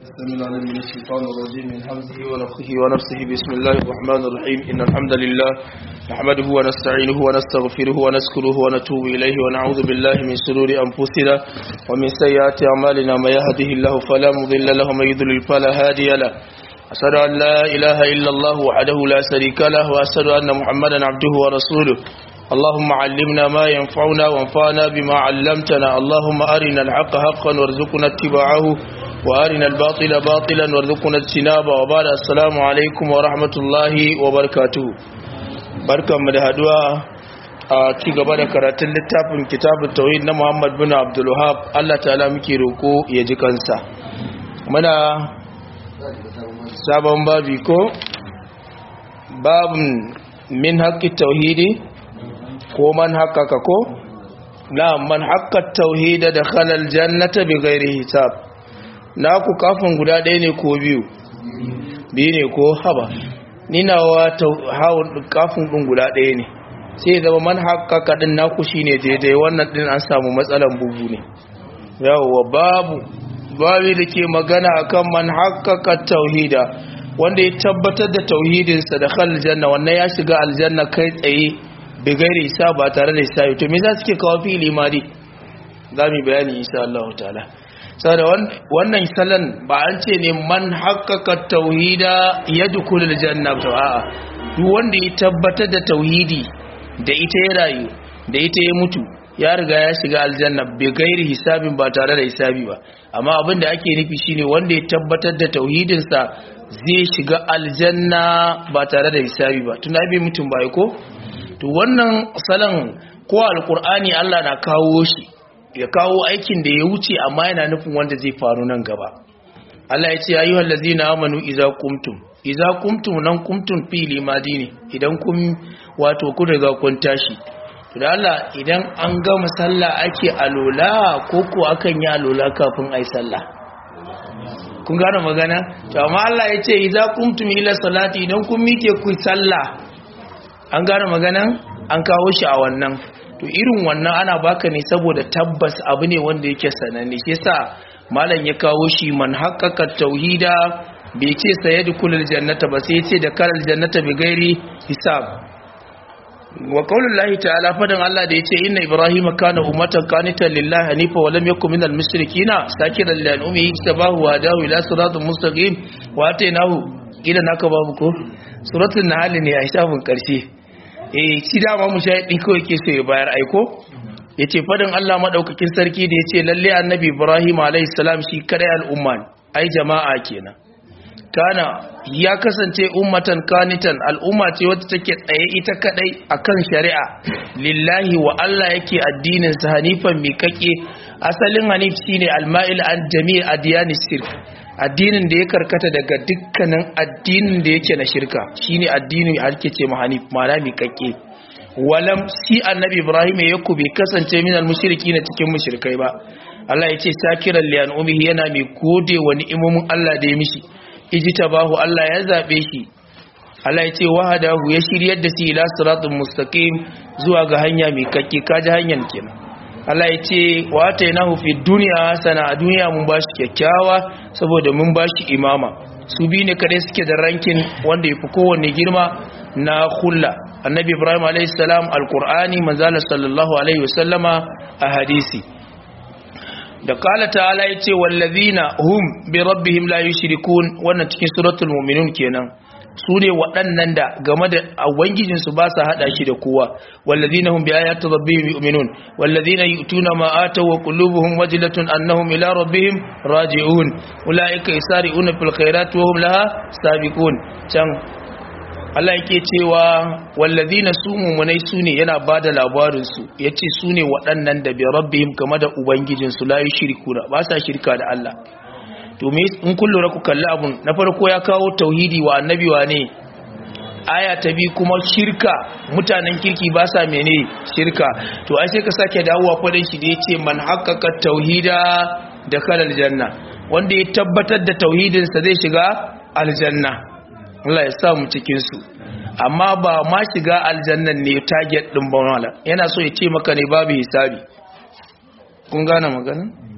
السميع العليم من الشيطان الرجيم من همزه ونفخه ونفسه بسم الله الرحمن الرحيم إن الحمد لله نحمده ونستعينه ونستغفره ونذكره ونتوب إليه ونعوذ بالله من شرور أنفسنا ومن سيئات أعمالنا ما يهده الله فلا مضل له ومن يضلل فلا هادي له أشهد أن لا إله إلا الله وحده لا شريك له وأشهد أن محمدا عبده ورسوله اللهم علمنا ما ينفعنا وانفعنا بما علمتنا اللهم أرنا الحق حقا وارزقنا اتباعه وأرنا الباطل باطلا وارزقنا اجتنابه وبعد السلام عليكم ورحمة الله وبركاته بركة مدهدوا a ci gaba da karatun littafin kitabun tauhid na Muhammad bin Abdul Wahhab Allah ta'ala muke roko ya ji kansa muna sabon babi ko babun min haqqi tauhidi ko man haqqaka ko na man haqqa tauhida da khalal jannata bi ghairi hisab naku kafin guda ɗaya ne ko biyu biyu ne ko haba ninawa kafin ɗin guda ɗaya ne sai zama man haƙaƙa ɗin naku shi ne daidai wannan ɗin an samu matsalan bugu ne yawwa babu babu da ke magana akan man haƙaƙa tauhida wanda ya tabbatar da tauhidinsa da kan aljanna wannan ya shiga aljanna kai tsaye bigairi isa ba tare da isa to me za su ke kawo fili mari za mu bayani insha Allah ta'ala saboda wannan salon ba an ce ne man haƙaƙa tauhida ya dukulul janna to a'a duk wanda ya tabbatar da tauhidi da ita ya rayu da ita ya mutu ya riga ya shiga aljanna bai gairi hisabin ba tare da hisabi ba amma abin da ake nufi shine wanda ya tabbatar da tauhidinsa zai shiga aljanna ba tare da hisabi ba tuna bai mutum ba ko to wannan salon ko alkur'ani Allah na kawo shi ya kawo aikin da ya wuce amma yana nufin wanda zai faru nan gaba Allah ya ce ayyuhal ladzina amanu idza qumtum idza qumtum nan qumtum fi limadini idan kun wato kun riga kun tashi to da Allah idan an gama sallah ake alola ko ko akan yi alola kafin ai sallah kun gane magana to amma Allah ya ce idza qumtum ila salati idan kun mike ku sallah an gane magana an kawo shi a wannan to irin wannan ana baka ne saboda tabbas abu ne wanda yake sananne shi yasa malam ya kawo shi man haqqaqa tauhida bai ce sayadkhulul jannata ba sai ya ce da karal jannata bi gairi hisab wa qaulullahi ta'ala fadan Allah da yace inna ibrahima kana ummatan qanitan lillahi hanifa wa lam yakun minal mushrikina sakiran li an'umihi tabahu wa dahu ila siratin mustaqim wa atainahu ila naka babu ko suratul nahl ne a shafin karshe eh shi dama mushahidi kawai ke so ya bayar aiko yace fadin Allah madaukakin sarki da yace lalle annabi Ibrahim alayhi salam shi kare al'umma ai jama'a kenan kana ya kasance ummatan kanitan al'umma ce wacce take tsaye ita kadai akan shari'a lillahi wa Allah yake addinin sa hanifan miƙaƙe asalin hanif shine alma'il an jami' adyanis shirk addinin da ya karkata daga dukkanin addinin da yake na shirka shine addini ake ce ma hanif ma'ana miƙaƙe walam si annabi ibrahim ya ku bai kasance min almushriki na cikin mushrikai ba Allah ya ce sakiran li umihi yana mai gode wa ni'imomin Allah da ya mishi ijtabahu Allah ya zabe shi Allah ya ce wahadahu ya shiryar da shi ila siratul mustaqim zuwa ga hanya mai kakke kaji hanyar kenan Allah ya ce wa atainahu fi dunya hasana a duniya mun bashi kyakkyawa saboda mun bashi imama su bi ne kare suke da rankin wanda yafi kowanne girma na hulla annabi ibrahim alayhi salam alqur'ani manzala sallallahu alaihi wasallama a hadisi da kala ta'ala yace wallazina hum bi rabbihim la yushrikun wannan cikin suratul mu'minun kenan su ne waɗannan da game da ubangijinsu ba sa haɗa shi da kowa wallazina hum bi ayati rabbihim yu'minun wallazina yu'tuna ma ataw wa qulubuhum wajilatun annahum ila rabbihim raji'un ulaika yasari'una fil khairati wa hum laha sabiqun can Allah yake cewa wallazina su mumunai su ne yana bada labarin su yace su ne waɗannan da bi rabbihim game da ubangijinsu la yushrikuna ba sa shirka da Allah to me in kun lura ku kalli abun na farko ya kawo tauhidi wa annabi wa ne aya ta bi kuma shirka mutanen kirki ba sa mene shirka to ai sai ka sake dawowa fadin shi da yace man haqqaqa tauhida da kalal janna wanda ya tabbatar da tauhidin sa zai shiga aljanna Allah ya sa mu cikin su amma ba ma shiga aljannan ne target din ba yana so ya ce maka ne babu hisabi kun gane magana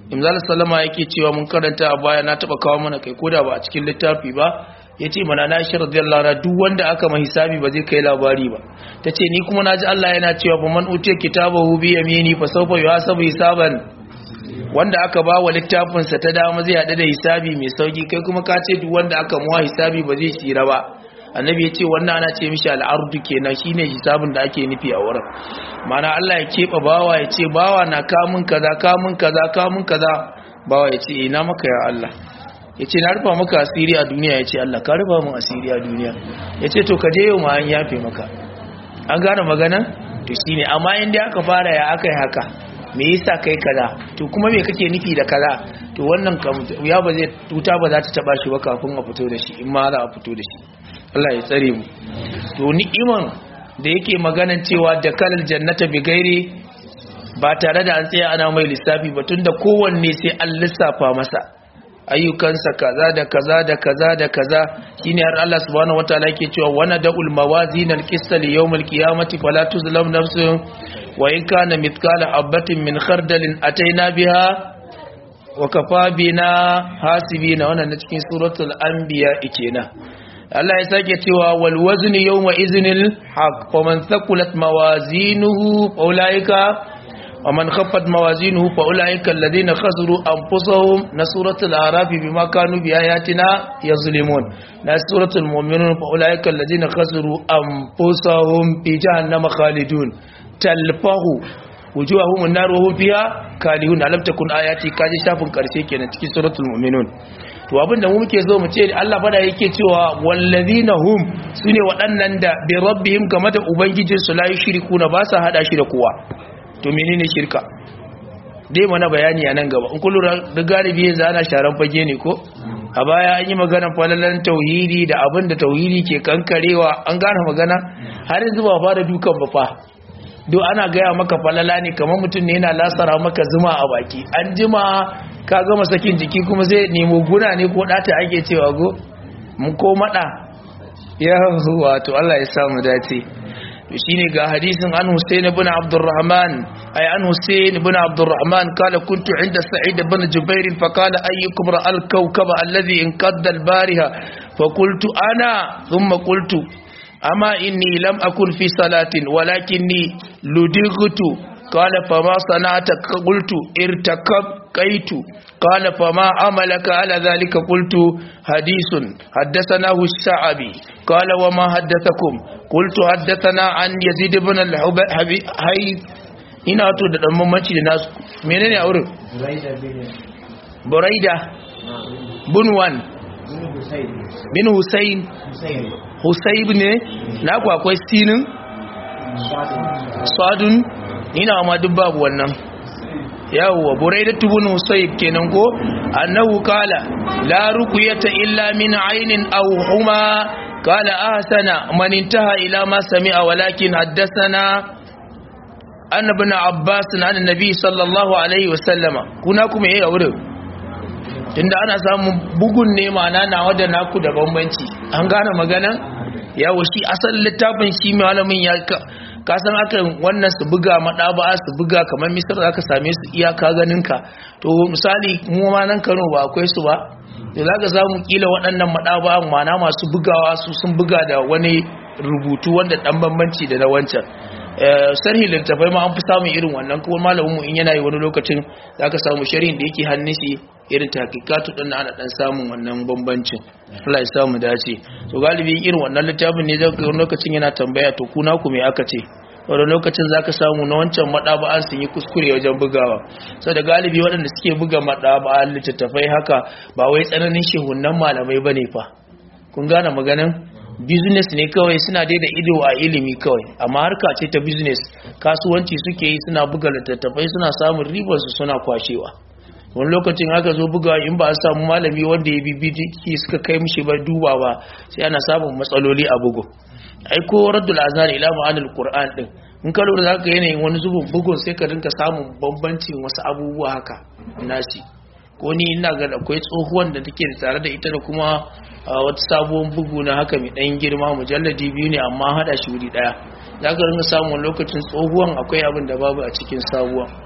imzal salama yake cewa mun karanta a baya na taba kawo mana kai koda ba a cikin littafi ba yace mana na shi radiyallahu anha duk wanda aka ma hisabi ba zai kai labari ba tace ni kuma naji Allah yana cewa fa man utiya kitabahu bi yamini fa sawfa yuhasabu hisaban wanda aka ba wa littafin sa ta dama zai hada da hisabi mai sauki kai kuma ka ce duk wanda aka muwa hisabi ba zai tsira ba annabi ya ce wannan ana ce mishi al'ardu kenan shine hisabin da ake nufi a wurin mana Allah ya keɓe bawa ya ce bawa na kamun kaza kamun kaza kamun kaza bawa ya ce ina maka ya Allah ya ce na rufa maka asiri a duniya ya ce Allah ka rufa mun asiri a duniya ya ce to ka je yau ma an yafe maka an gane magana to shine amma inda aka fara ya aka yi haka me yasa kai kaza to kuma me kake nufi da kaza to wannan ya ba zai tuta ba za ta taba shi ba kafin a fito da shi in ma za a fito da shi Allah ya tsare mu to ni'iman da yake maganan cewa da kalal jannata bi gairi ba tare da an tsaya ana mai lissafi ba tunda kowanne sai an lissafa masa ayyukansa kaza da kaza da kaza da kaza shine har Allah subhanahu wataala yake cewa wana da'ul mawazin al-qist li yawm al-qiyamati fala tuzlam nafsun wa in kana mithqala habatin min khardalin ataina biha wa kafa bina hasibina wannan cikin suratul anbiya kenan Allah ya sake cewa wal wazni yawma iznil haq wa man thaqulat mawazinuhu fa ulaika wa man khaffat mawazinuhu fa ulaika alladhina khasiru anfusahum na suratul araf bima kanu bi ayatina yazlimun na suratul mu'minun fa ulaika alladhina khasiru anfusahum fi jahannama khalidun talfahu wujuhahum an-nar wa hum fiha kalihun alam takun ayati kaji shafin karshe kenan cikin suratul mu'minun to abin da mu muke zo mu ce Allah fada yake cewa wallazina hum sune waɗannan da bi rabbihim game da ubangijin su la yushrikuna ba sa hada shi da kowa to menene shirka dai mana bayani a nan gaba in kullu da galibi yanzu ana sharan fage ne ko a baya an yi magana falalan tauhidi da abin da tauhidi ke kankarewa an gane magana har yanzu ba fara dukan ba fa do ana gaya maka falala ne kamar mutum ne yana lasara maka zuma a baki an jima ka gama sakin jiki kuma zai nemo guna ne ko ɗata ake cewa go mun ko maɗa ya wato Allah ya samu dace to shine ga hadisin an Hussein ibn Abdurrahman ay an Hussein ibn Abdurrahman kala kuntu inda Sa'id ibn Jubair fa kala ayyukum ra'al kawkaba alladhi inqadda al-bariha fa qultu ana thumma qultu amma inni lam akun fi salatin walakinni ludightu قال فما صنعت قلت ارتكب قيت قال فما عملك على ذلك قلت حديث حدثناه الشعبي قال وما حدثكم قلت حدثنا عن يزيد بن الحبيب ina to da dan mamaci da nasu menene a wurin buraida bin wan bin husayn husayb ne na ku akwai sinin sadun ina ma duk babu wannan yawwa buraida tubun husayb kenan ko annahu kala la ruqyata illa min aynin aw huma kala ahsana man intaha ila ma sami'a walakin haddathana anna ibn abbas an annabi sallallahu alaihi wasallama kuna kuma yayi wurin tunda ana samun bugun ne ma'ana nawa da naku da bambanci an gane magana yawo shi asalin littafin shi malamin ya kasan aka wannan su buga maɗaba su buga kamar misar za ka same su iyaka ganinka to misali mu ma nan kano ba akwai su ba da za ka samu kila waɗannan maɗaba mana masu bugawa su sun buga da wani rubutu wanda ɗan bambanci da na wancan sarhi littafai ma an fi samun irin wannan kuma malamin mu in yana yi wani lokacin za ka samu sharhin da yake hannun shi irin takikatu ɗin ana ɗan samun wannan bambancin Allah ya samu dace to galibi irin wannan littafin ne zai wani lokacin yana tambaya to kuna ku me aka ce wani lokacin za ka samu na wancan maɗaba'an sun yi kuskure wajen bugawa sau da galibi waɗanda suke buga maɗaba'an littattafai haka ba wai tsananin shehunan malamai ba ne fa kun gane maganin business ne kawai suna dai da ido a ilimi kawai amma harka ce ta business kasuwanci suke yi suna buga littattafai suna samun ribarsu suna kwashewa wani lokacin aka zo buga in ba a samu malami wanda ya bibi suka kai mishi ba duba ba sai ana samun matsaloli a bugu ai ko raddul azhar ila ma'anil qur'an din in ka lura zaka yanayin wani zubin bugun sai ka dinka samun bambancin wasu abubuwa haka nasi ko ni ina ga akwai tsohuwan da take tare da ita da kuma wata sabuwar bugu na haka mai dan girma mujalladi biyu ne amma hada shi wuri daya zaka rinka samun lokacin tsohuwan akwai abin da babu a cikin sabuwan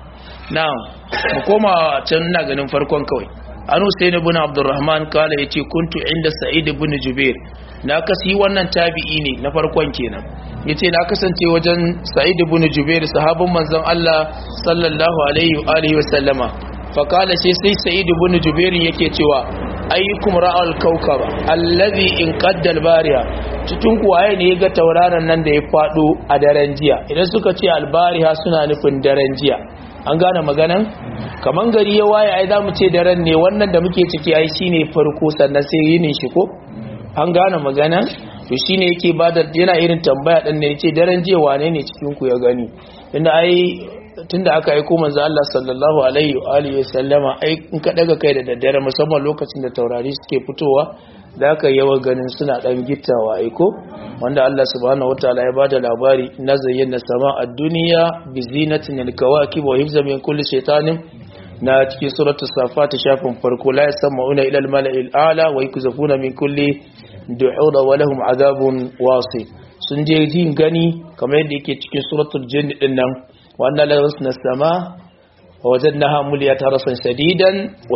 na'am mu koma can ina ganin farkon kawai anu sai ibn abdurrahman kala yace kuntu inda sa'id ibn jubair na kasi wannan tabi'i ne na farkon kenan yace na kasance wajen sa'id ibn jubair sahabin manzon Allah sallallahu alaihi wa alihi wa sallama fa kala sai sai sa'id ibn jubair yake cewa ayyukum ra'al kawkaba allazi in qaddal bariya cikin kuwaye ne ga tauraron nan da ya fado a daren jiya idan suka ce albariha suna nufin daren jiya an gane maganan kaman gari ya waye ai zamu ce daren ne wannan da muke ciki ai shine farko sannan sai yinin shi ko an gane maganan to shine yake bada yana irin tambaya din ne yace daren jiya wane ne cikin ku ya gani inda ai tunda aka aiko manzo Allah sallallahu alaihi wa alihi wasallama ai in ka daga kai da daddare musamman lokacin da taurari suke fitowa da aka yawa ganin suna dan gittawa aiko wanda Allah subhanahu wataala ya bada labari na zayyana sama a duniya bi zinatin al-kawakib wa hifzan min kulli shaytanin na cikin suratul safat shafin farko la yasma'una ila al-mala'il a'la wa yakzafuna min kulli du'ura wa lahum adhabun wasi sun je jin gani kamar yadda yake cikin suratul jinn din nan wanda la yasna sama wa wajadnaha muliyata rasan shadidan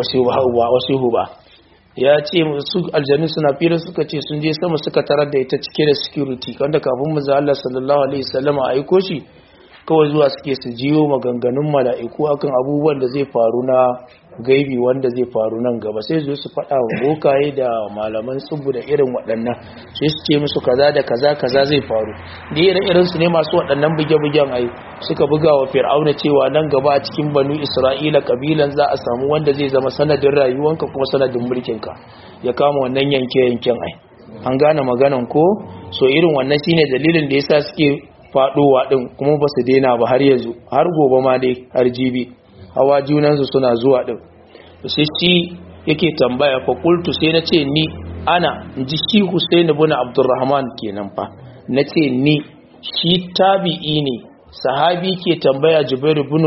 wa shuhuba ya ce su aljanu suna fira suka ce sun je sama suka tarar da ita cike da security wanda kafin mu Allah sallallahu alaihi wasallam a aiko shi kawai zuwa suke su jiyo maganganun mala'iku akan abubuwan da zai faru na gaibi wanda zai faru nan gaba sai zo su faɗa wa bokaye da malaman tsubu da irin waɗannan sai su ce musu kaza da kaza kaza zai faru da irin irin su ne masu waɗannan buge-bugen ai suka buga wa fir'auna cewa nan gaba a cikin banu isra'ila kabilan za a samu wanda zai zama sanadin rayuwanka kuma sanadin mulkinka ya kama wannan yanke-yanken ai an gane maganan ko so irin wannan shine dalilin da yasa suke faɗowa din kuma ba su daina ba har yanzu har gobe ma dai har jibi hawa junansu suna zuwa ɗin sai shi yake tambaya fa qultu sai na ce ni ana ji shi Husain ibn Abdurrahman kenan fa na ce ni shi tabi'i ne sahabi ke tambaya Jubair ibn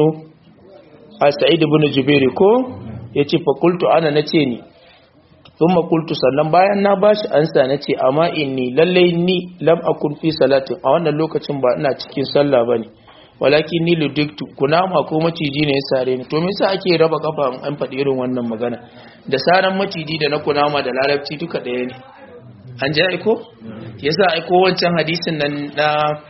Sa'id ibn Jubair ko yace fa qultu ana na ce ni thumma qultu sannan bayan na bashi ansa na ce amma inni lalle ni lam akun fi salatin a wannan lokacin ba ina cikin sallah bane walakin ni ludiktu kunama ko maciji ne ya sare ni to me yasa ake raba kafa an faɗi irin wannan magana da saran maciji da na kunama da larabci duka ɗaya ne an ji aiko yasa aiko wancan hadisin nan na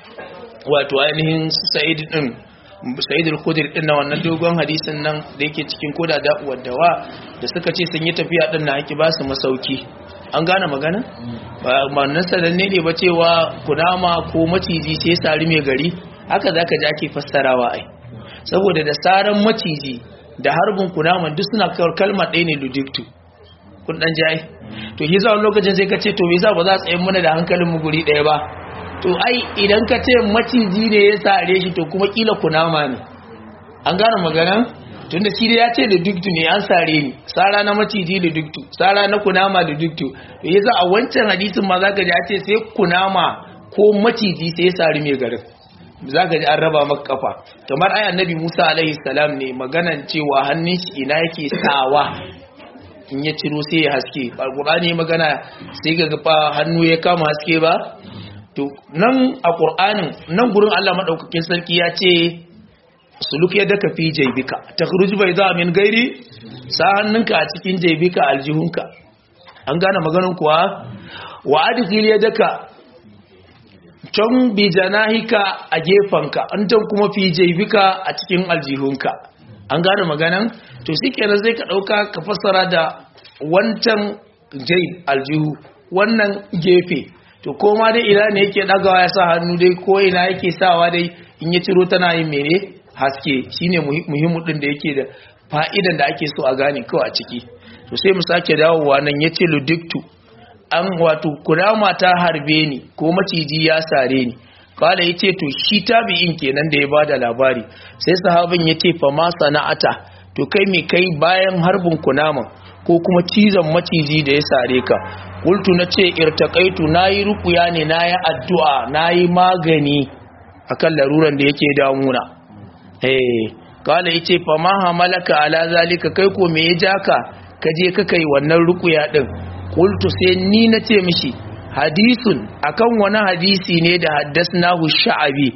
wato ainihin sa'id din sa'id al-khudri din na wannan dogon hadisin nan da yake cikin koda da dawa da suka ce sun yi tafiya din na ake ba su masauki an gane magana ba nan sananne ne ba cewa kunama ko maciji sai sari mai gari haka zaka ji ake fassarawa ai saboda da saran maciji da harbin kunaman duk suna kawar kalma ɗaya ne ludictu kun dan jayi to yi zawon lokacin sai ka ce to me yasa ba za a tsaye mana da hankalin mu guri ɗaya ba to ai idan ka ce maciji ne ya sare shi to kuma kila kunama ne an gane magana tunda shi ya ce ludictu ne an sare ni sara na maciji ludictu sara na kunama ludictu to yasa a wancan hadisin ma zaka ji a ce sai kunama ko maciji sai ya sari mai garin za ka ji an raba maka kafa kamar ai annabi Musa alaihi salam ne maganan cewa hannun shi ina yake sawa in ya ciro sai ya haske alqur'ani magana sai ga gafa hannu ya kama haske ba to nan a qur'anin nan gurin Allah madaukakin sarki ya ce suluk ya daka fi jaybika takhruju bayda min gairi sa hannunka a cikin jaybika aljihunka an gane maganan kuwa wa adkhil yadaka can bi janahika a gefanka an can kuma fi jaibika a cikin aljihunka an gane maganan to shi kenan zai ka ɗauka ka fassara da wancan jaib aljihu wannan gefe to koma dai ina ne yake ɗagawa ya sa hannu dai ko ina yake sawa dai in ya ciro tana yin mene haske shine muhimmin ɗin da yake da fa'idan da ake so a gane kawai a ciki to sai mu sake dawowa nan ya ce ludiktu an wato kurama ta harbe ni ko maciji ya sare ni kala ya ce to shi tabi'in kenan da ya bada labari sai sahabin ya ce fa ma sana'ata to kai me kai bayan harbin kunama ko kuma cizon maciji da ya sare ka kultu na ce irtakaitu nayi rukuya ne nayi addu'a nayi magani akan laruran da yake damuna eh kala ya ce fa ma hamalaka ala zalika kai ko me ya jaka ka je ka kai wannan rukuya din qultu sai ni nace mishi hadisun akan wani hadisi ne da haddasnahu sha'abi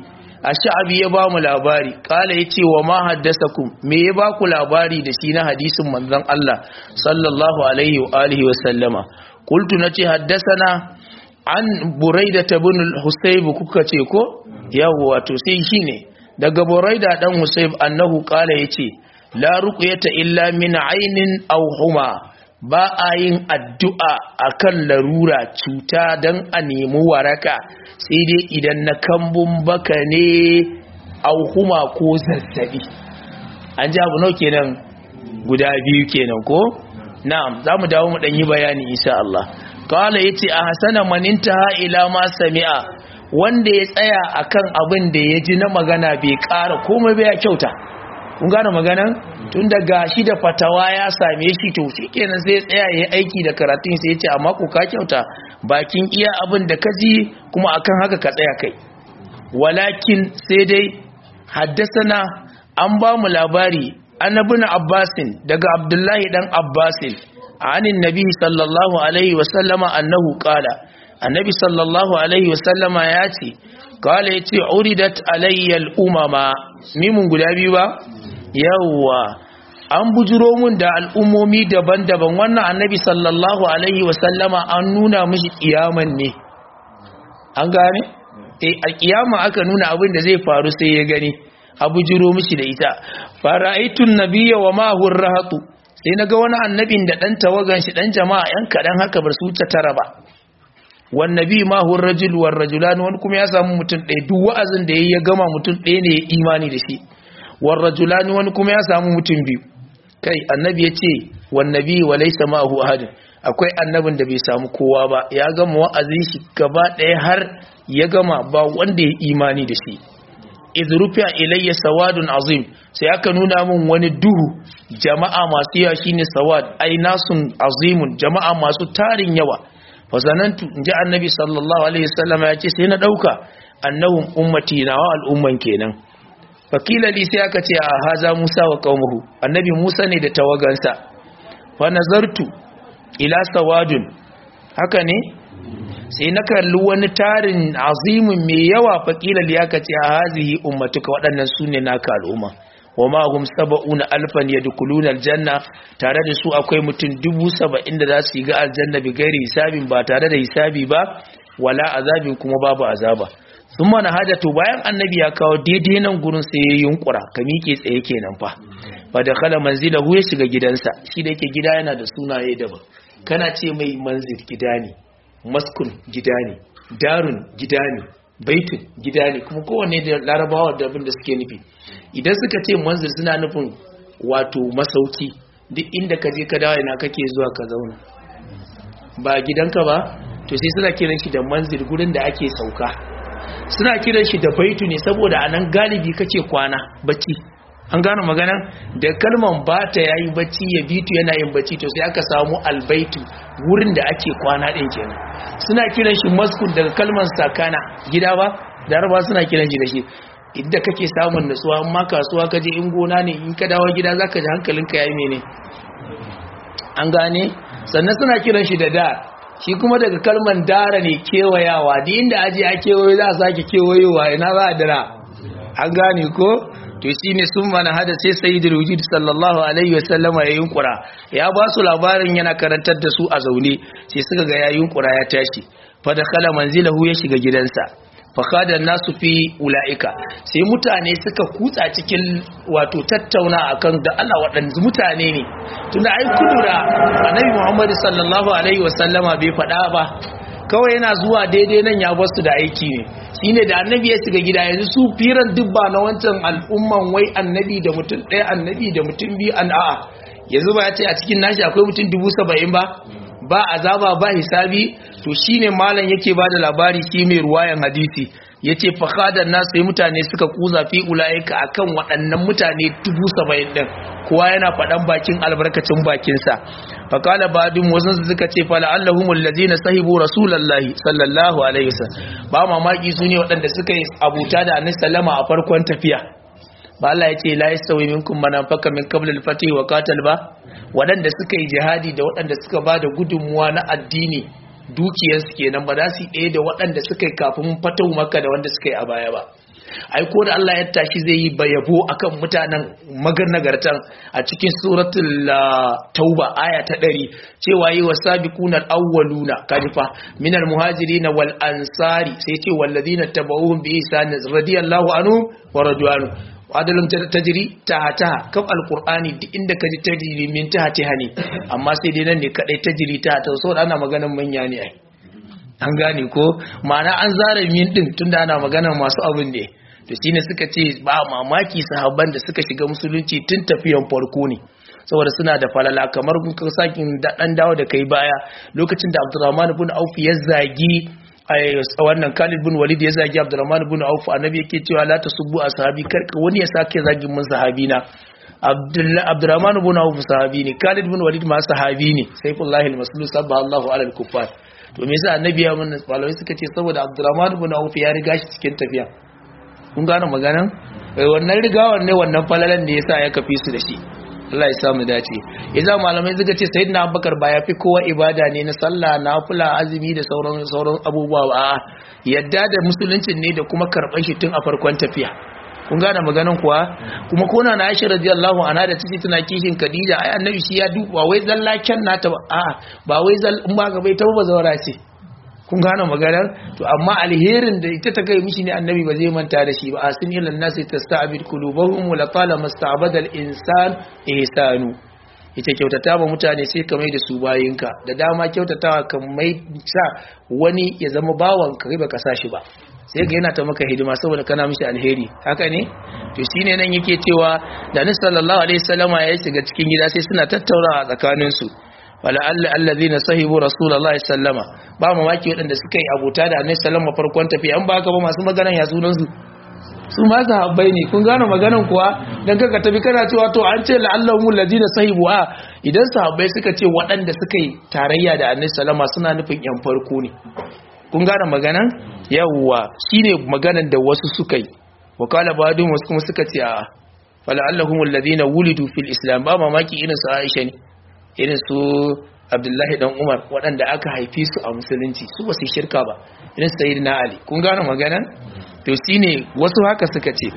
ash-sha'bi ya ba mu labari kala yace wa ma haddasakum me ya ba ku labari da shi na hadisin manzon Allah sallallahu alaihi wa alihi wa sallama qultu nace haddasana an buraida ibn al-husayb kuka ce ko yawa to sai shine daga buraida dan husayb annahu kala yace la ruqyata illa min aynin aw huma ba a yin addu'a akan larura cuta dan a nemi waraka sai dai idan na kambun baka ne aw huma ko zazzabi an ji abu nau kenan guda biyu kenan ko na'am zamu dawo mu dan yi bayani insha Allah kala yace a hasana maninta ila ma sami'a wanda ya tsaya akan abin da ya ji na magana bai ƙara komai bai ya kyauta kun gane maganan tun da gashi da fatawa ya same shi to shikenan sai ya tsaya ya aiki da karatun sai ya ce amma ko ka kyauta bakin iya abin da ka ji kuma akan haka ka tsaya kai walakin sai dai haddasana an ba mu labari annabin abbasin daga abdullahi dan abbasin anin nabi sallallahu alaihi wasallama annahu qala annabi sallallahu alaihi wasallama ya ce kala ya ce uridat alayyal umama mimun guda biyu ba yawwa an bujiro mun da al'ummomi daban-daban wannan annabi sallallahu alaihi wasallama an nuna mishi kiyaman ne an gane eh a kiyama aka nuna abin da zai faru sai ya gani a bujiro mishi da ita fara'aitun nabiyya wa ma rahatu sai naga wani annabin da dan tawagan shi dan jama'a yan kadan haka bar su ta tara ba wannabi ma hu rajul war rajulan wani kuma ya samu mutum ɗaya duk wa'azin da yayi ya gama mutum ɗaya ne ya imani da shi war rajulan wani kuma ya samu mutum biyu kai annabi ya ce wannabi wa laysa ma hu ahad akwai annabin da bai samu kowa ba ya gama wa'azin shi gaba ɗaya har ya gama ba wanda ya imani da shi idrufiya ilayya sawadun azim sai aka nuna min wani duhu jama'a masu yawa shine sawad ai nasun azimun jama'a masu tarin yawa fasanantu in ji annabi sallallahu alaihi wasallam ya ce sai na ɗauka annahun ummati na wa al'umman kenan fakila li sai aka ce a haza musa wa qaumuhu annabi musa ne da tawagansa fa nazartu ila sawadun haka ne sai na kalli wani tarin azimin mai yawa fakila li aka ce a hazihi ummatuka waɗannan sune naka al'umma wa ma hum sab'una alfan yadkhuluna aljanna tare da su akwai mutum dubu saba'in da za su yi ga aljanna bi gairi hisabin ba tare da hisabi ba wala azabin kuma babu azaba sun mana hajjatu bayan annabi ya kawo daidai nan gurin sai ya yunkura ka miƙe tsaye kenan fa fa da kala manzilahu ya shiga gidansa shi da yake gida yana da sunaye daban kana ce mai manzil gida ne maskun gida ne darun gida ne baitun gida ne kuma kowanne da larabawa da abin da suke nufi idan suka ce manzil suna nufin wato masauki duk inda ka je ka dawo ina kake zuwa ka zauna ba gidanka ba to sai suna kiran shi da manzil gurin da ake sauka suna kiran shi da baitu ne saboda anan galibi kake kwana bacci an gano maganan da kalman bata yayi bacci ya bitu yana yin bacci to sai aka samu albaitu wurin da ake kwana din kenan suna kiran shi maskun daga kalman sakana gida ba da arba suna kiran shi da shi inda kake samun nutsuwa amma kasuwa kaje in gona ne in ka dawo gida zaka ji hankalinka yayi mene an gane sannan suna kiran shi da dar shi kuma daga kalman dara ne kewayawa da inda aje a kewayo za a sake kewayowa ina za a dara an gane ko to shi ne sun mana hada sai sayyidul wujud sallallahu alaihi wasallama ya yunkura ya ba su labarin yana karantar da su a zaune sai suka ga ya yunkura ya tashi fa da kala manzilahu ya shiga gidansa fa kada nasu fi ulaika sai mutane suka kutsa cikin wato tattauna akan da Allah waɗanda mutane ne tunda ai kudura annabi Muhammad sallallahu alaihi wasallama bai faɗa ba kawai yana zuwa daidai nan ya basu da aiki ne shine da annabi ya shiga gida yanzu su firan dubba na wancan al'umman wai annabi da mutum ɗaya annabi da mutum biyu an a'a yanzu ba ya ce a cikin nashi akwai mutum dubu saba'in ba ba azaba ba hisabi to shine malam yake ba da labari shi mai ruwayan hadisi yace fakhadan nas sai mutane suka kuza fi ulaika akan waɗannan mutane dubu saba'in din kowa yana faɗan bakin albarkacin bakinsa fakala badin wasan su suka ce fala allahumul ladina sahibu rasulullahi sallallahu alaihi wasallam ba mamaki su ne waɗanda suka yi abuta da annabi sallama a farkon tafiya ba Allah ya ce la yastawi minkum man anfaqa min qabl al-fatih wa qatal ba waɗanda suka yi jihadi da waɗanda suka ba da gudunmuwa na addini dukiyarsu kenan ba za su ɗaya da waɗanda suka yi kafin fatahu maka da wanda suka yi a baya ba ai ko da Allah ya tashi zai yi bayabo akan mutanen magarnagartan a cikin suratul tauba aya ta 100 cewa yi wasabiquna al-awwaluna kajifa minal muhajirin wal ansari sai ce walladina tabauhum bi ihsan radiyallahu anhu wa radwanu adalin tajiri ta ta kaf alqur'ani duk inda kaji tajiri min ta ta ne amma sai dai nan ne kadai tajiri ta ta saboda ana maganar manya ne ai an gane ko ma'ana an zara min din tunda ana maganar masu abin ne to shine suka ce ba mamaki sahabban da suka shiga musulunci tun tafiyan farko ne saboda suna da falala kamar kun sakin dan dawo da kai baya lokacin da Abdurrahman ibn Auf ya zagi wannan Khalid bin Walid ya zagi Abdurrahman bin Auf annabi yake cewa la tasubbu ashabi karka wani ya sake zagin mun sahabi na Abdullah Abdurrahman bin Auf sahabi ne Khalid bin Walid ma sahabi ne Saifullah al-Maslul sabba Allahu ala al-kuffar to me yasa annabi ya mun malamai suka ce saboda Abdurrahman bin Auf ya riga shi cikin tafiya kun gane maganan wannan rigawar ne wannan falalan da yasa ya kafi su da shi Allah ya samu dace idan malamai suka ce sayyidina Abubakar ba ya fi kowa ibada ne na sallah nafila azumi da sauran sauran abubuwa ba yadda da musuluncin ne da kuma karban shi tun a farkon tafiya kun gane maganan kuwa kuma kona na Aisha radiyallahu anha da take tana kishin Khadija ai annabi shi ya duba wai zallaken nata ba a ba wai zal in ba ga bai ta ba zawara ce kun gane maganar to amma alherin da ita ta kai mishi ne annabi ba zai manta da shi ba asin ilan nasi tasta'bid qulubuhum wa latala masta'bada al-insan ihsanu ita kyautata ba mutane sai ka mai da su bayinka da dama kyautatawa kan mai sa wani ya zama bawan ka ba ka sa shi ba sai ga yana ta maka hidima saboda kana mishi alheri haka ne to shine nan yake cewa da nabi sallallahu alaihi wasallama ya shiga cikin gida sai suna tattaunawa tsakaninsu wala'alla allazina sahibu rasulullahi sallama ba mamaki waɗanda suka yi abota da annabi sallama farkon tafiya an ba ka ba masu maganan ya sunan su su ma sahabbai ne kun gane maganan kuwa dan kaka tafi kana cewa to an ce la'allahu allazina sahibu a idan sahabbai suka ce waɗanda suka yi tarayya da annabi sallama suna nufin yan farko ne kun gane maganan yawwa shine maganan da wasu suka yi wakala badun wasu kuma suka ce a fala'allahum allazina wulidu fil islam ba mamaki irin su Aisha ne irin su abdullahi dan umar waɗanda aka haifi su a musulunci su ba su shirka ba irin sayid na ali kun gane magana to shi ne wasu haka suka ce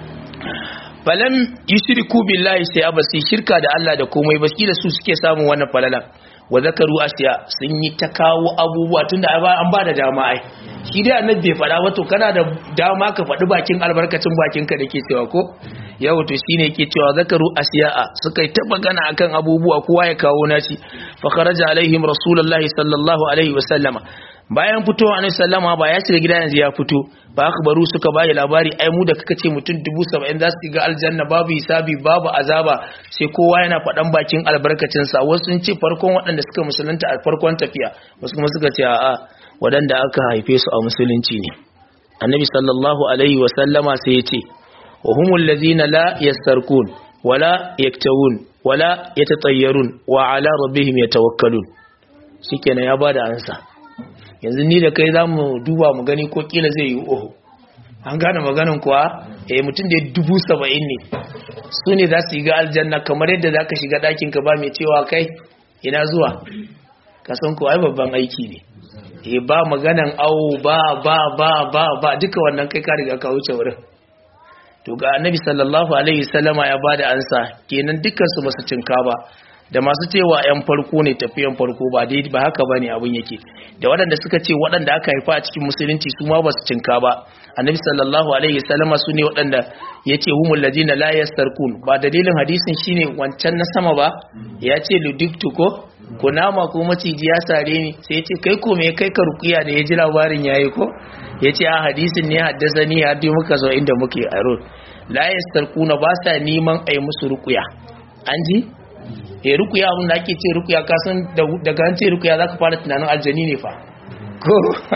falam yi shirku billahi sai ba su shirka da allah da komai ba shi da su suke samun wannan falalan wa zakaru asiya sun yi ta kawo abubuwa tunda an ba da dama ai shi dai annabi bai faɗa wato kana da dama ka faɗi bakin albarkacin bakinka da ke cewa ko yau to shine yake cewa zakaru asiya'a suka yi ta magana akan abubuwa kowa ya kawo naci fa kharaja alaihim rasulullahi sallallahu alaihi wasallama bayan fitowa annabi sallama ba ya shiga gida yanzu ya fito ba akhbaru suka bayi labari ai mu da kaka ce mutum 70 za su ga aljanna babu hisabi babu azaba sai kowa yana faɗan bakin albarkacin sa wasu sun ce farkon waɗanda suka musulunta a farkon tafiya wasu kuma suka ce a'a waɗanda aka haife su a musulunci ne annabi sallallahu alaihi wasallama sai ya ce وهم الذين لا يستركون ولا يكتوون ولا يتطيرون وعلى ربهم يتوكلون shikenan ya bada ansa yanzu ni da kai zamu duba mu gani ko kila zai yi oho an gane maganin kuwa eh mutum da dubu saba'in ne su ne za su yi ga aljanna kamar yadda za ka shiga ɗakin ka ba mai cewa kai ina zuwa ka san ko ai babban aiki ne eh ba maganan awo ba ba ba ba ba duka wannan kai ka riga ka wuce wurin to ga annabi sallallahu alaihi sallama ya bada ansa kenan dukkan su basu cinka ba da masu cewa yan farko ne tafiyan farko ba dai ba haka bane abun yake da waɗanda suka ce waɗanda aka haifa a cikin musulunci su ma basu cinka ba annabi sallallahu alaihi sallama su ne waɗanda yace humul ladina la yastarkun ba dalilin hadisin shine wancan na sama ba ya ce ludiktu ko kunama ko maciji ya sare ni sai ya ce kai ko me kai ka rukiya da ya ji labarin yayi ko ya ce a hadisin ne haddasa ni har dai muka zo inda muke a road la yastarkuna ba sa neman ai musu rukuya an ji eh rukuya abin da ake ce rukuya ka san daga an ce rukuya zaka fara tunanin aljani ne fa ko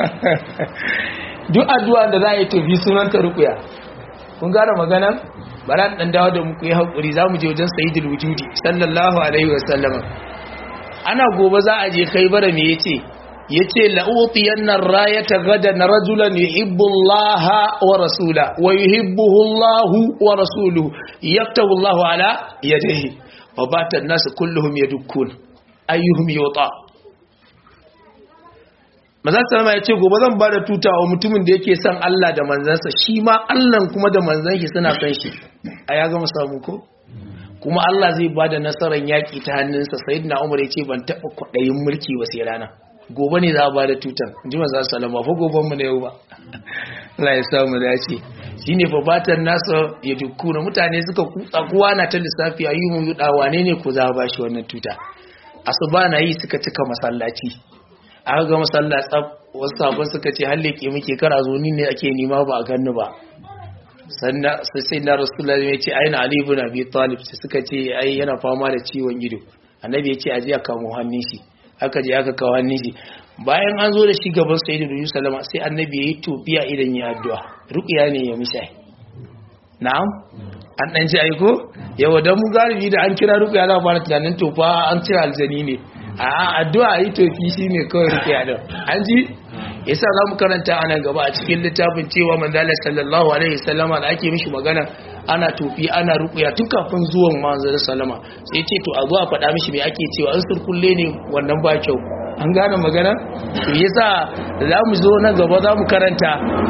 duk addu'a da za a yi tafi sunan ta rukuya kun gane magana bara dan dawo da muku yi hakuri zamu je wajen sayyidul wujudi sallallahu alaihi wasallam ana gobe za a je khaybara me yace yace la'utiyanna rayata gadan rajulan yuhibbu Allah wa rasula wa yuhibbuhu Allah wa rasuluhu yaktabu Allah ala yadihi wa bata an-nas kulluhum yadukkun ayyuhum yuta maza sallama ya ce gobe zan ba da tuta wa mutumin da yake son Allah da manzansa shi ma Allah kuma da manzan shi suna son shi a ya gama samu ko kuma Allah zai ba da nasarar yaƙi ta hannunsa sai na umar ya ce ban taɓa kwaɗayin mulki ba sai rana gobe ne za a ba da tutan ji maza sallama fa goben mu na yau ba Allah ya samu dace shine fa batan nasa ya dukkuna mutane suka kutsa kowa na ta lissafi ayyuhun yuda wane ne ko za a bashi wannan tuta asuba na yi suka cika masallaci aka ga masalla tsab wasu sabon suka ce halle ke muke kara zo ni ne ake nima ba a ganni ba sannan sai na rasulullahi ya ce aina ali ibn abi talib sai suka ce ai yana fama da ciwon ido annabi ya ce aje a kamo hannun shi aka je aka kawo hannun shi bayan an zo da shi gaban sayyidu da sallama sai annabi ya yi tofiya idan ya addu'a ruqya ne ya misha na'am an dan ji aiko yawa dan mu galibi da an kira ruqya za a fara tunanin tofa an cire aljani ne a addu'a yi tofi shine kawai ruqya din an ji yasa za mu karanta a nan gaba a cikin littafin cewa manzala sallallahu alaihi wasallama da ake mishi magana ana tofi ana rukuya tun kafin zuwan manzala sallama sai ce to a zo a faɗa mishi me ake cewa an surkulle ne wannan ba kyau an gane magana to yasa za mu zo nan gaba za mu karanta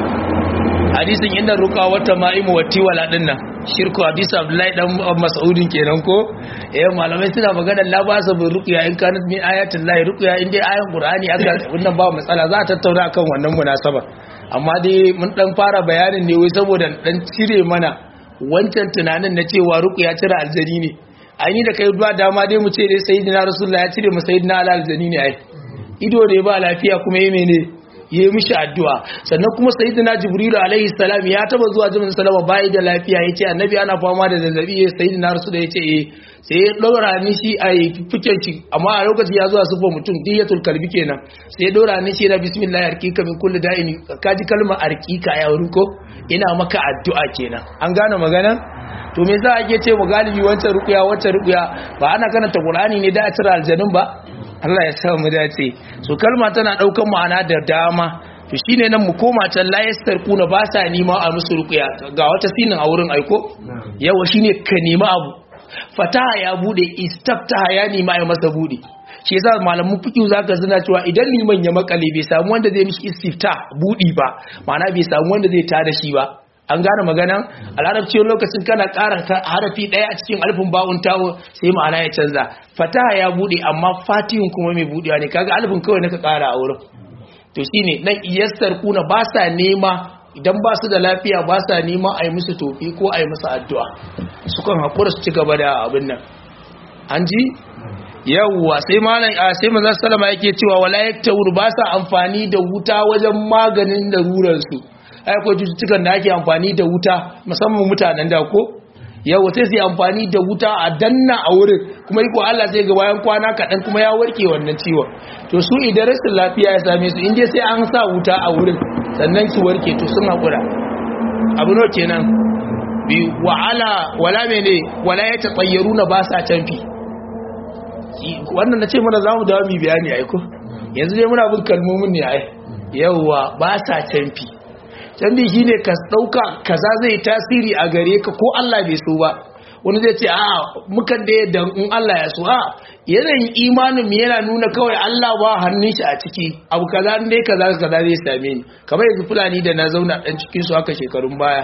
hadisin inda ruka wata ma'imu wa tiwala din nan shirku hadisi abdullahi dan mas'udin kenan ko eh malamai suna magana la ba su bin ruqya in kanat min ayatin lahi ruqya in dai ayan qur'ani aka wannan ba matsala za ta tattauna akan wannan munasaba amma dai mun dan fara bayanin ne wai saboda dan cire mana wancan tunanin na cewa ruqya cire aljani ne ai ni da kai duwa dama dai mu ce dai sayyidina rasulullah ya cire mu sayyidina aljani ne ai ido ne ba lafiya kuma yi mene ya yi mishi addu'a sannan kuma sayyidina jibrilu alaihi salam ya taba zuwa jimin salama bayi da lafiya ya ce annabi ana fama da zazzabi ya sayyidina rasu da ya ce eh sai ya ɗora ni shi a yi fiken shi amma a lokaci ya zuwa sufa mutum diyatul kalbi kenan sai ya ɗora ni shi na bismillah arkika min kulli da'in kaji kalmar arkika ya wurin ko ina maka addu'a kenan an gane magana to me za a ke ce mu galibi wancan rukuya wancan rukuya ba ana karanta qur'ani ne da a cire aljanun ba Allah ya sa mu dace so kalma tana daukan ma'ana da dama to shine nan mu koma can la yastarquna ba sa nima a musu ruqya ga wata sinin a wurin aiko yawa shine ka nima abu fataha ya bude istaftaha ya nima ya masa bude shi yasa malamin fiqh zaka zina cewa idan liman ya makale bai samu wanda zai mishi istifta budi ba ma'ana bai samu wanda zai tada shi ba an gane maganan a larabci lokacin kana ƙara harafi ɗaya a cikin alfin ba'un tawo sai ma'ana ya canza fataha ya buɗe amma fatihun kuma mai buɗewa ne kaga alfin kawai naka ƙara a wurin to shine nan iyastar kuna ba sa nema idan ba su da lafiya ba sa nema a yi musu tofi ko a yi musu addu'a sukan haƙura su ci gaba da abin nan an ji yawwa sai malam sai manzo sallama yake cewa wala yaktawur ba sa amfani da wuta wajen maganin larurar su ai ko cututtukan da ake amfani da wuta musamman mutanen da ko yawa sai sai amfani da wuta a danna a wurin kuma iko Allah sai ga bayan kwana kaɗan kuma ya warke wannan ciwon to su idan rashin lafiya ya same su inda sai an sa wuta a wurin sannan su warke to sun haƙura abu no kenan bi wa'ala wala mene wala ya tatsayyaru na ba sa canfi wannan na ce mana za mu dawo mu bayani aiko yanzu dai muna bin kalmomin ne ai yawa ba sa canfi canfi shine ka dauka kaza zai tasiri a gare ka ko Allah bai so ba wani zai ce a mukan da yadda in Allah ya so a yanayin imanin yana nuna kawai Allah ba hannun shi a ciki abu kaza dai kaza kaza zai same ni kamar yanzu fulani da na zauna dan cikin su haka shekarun baya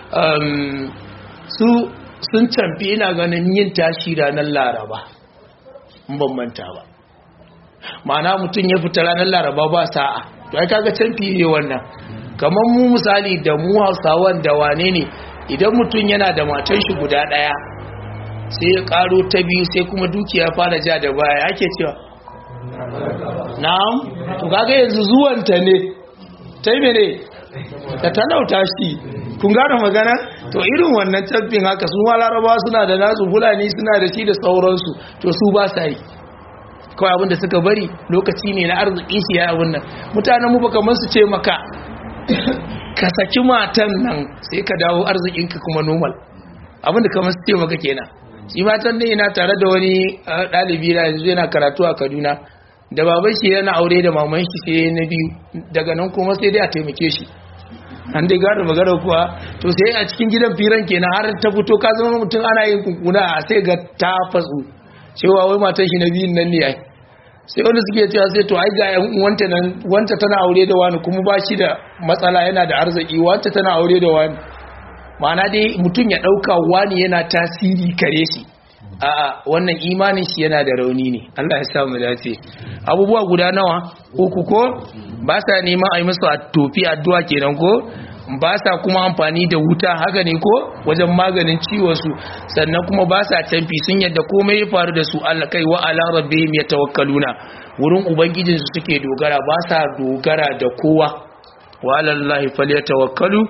su sun canfi ina ganin yin tashi ranar laraba in ban manta ba ma'ana mutum ya fita ranar laraba ba sa'a to ai kaga canfi ne wannan kamar mu misali da mu hausawan da wane ne idan mutum yana da matan shi guda daya sai ya karo ta biyu sai kuma dukiya fara ja da baya ake cewa na'am to kaga yanzu zuwanta ne ta yi mene ta talauta shi kun gane magana to irin wannan tabbin haka su ma laraba suna da nasu fulani suna da shi da sauransu to su ba sa yi kawai abinda suka bari lokaci ne na arziki shi ya abin nan mutanen mu baka su ce maka ka saki matan nan sai ka dawo arzikinka kuma normal abinda kamar su ce maka kenan shi matan ne yana tare da wani ɗalibi na yanzu yana karatu a kaduna da baban shi yana aure da maman shi sai na biyu daga nan kuma sai dai a taimake shi an dai gane magana kuwa to sai a cikin gidan firan kenan har ta fito ka zama mutum ana yin kunkuna a sai ga ta fatsu cewa wai matan shi na biyun nan ne ai sai wanda suke cewa sai to ai ga yan wanta nan wanta tana aure da wani kuma ba shi da matsala yana da arziki wanta tana aure da wani ma'ana dai mutum ya ɗauka wani yana tasiri kare shi a'a wannan imanin shi yana da rauni ne Allah ya sa mu dace abubuwa guda nawa uku ko ba sa neman a yi musu a tofi addu'a kenan ko ba sa kuma amfani da wuta haka ne ko wajen maganin ciwon su sannan kuma ba sa canfi sun yadda komai ya faru da su Allah kai wa ala rabbihim yatawakkaluna wurin ubangijin su suke dogara ba sa dogara da kowa wa ala allahi falyatawakkalu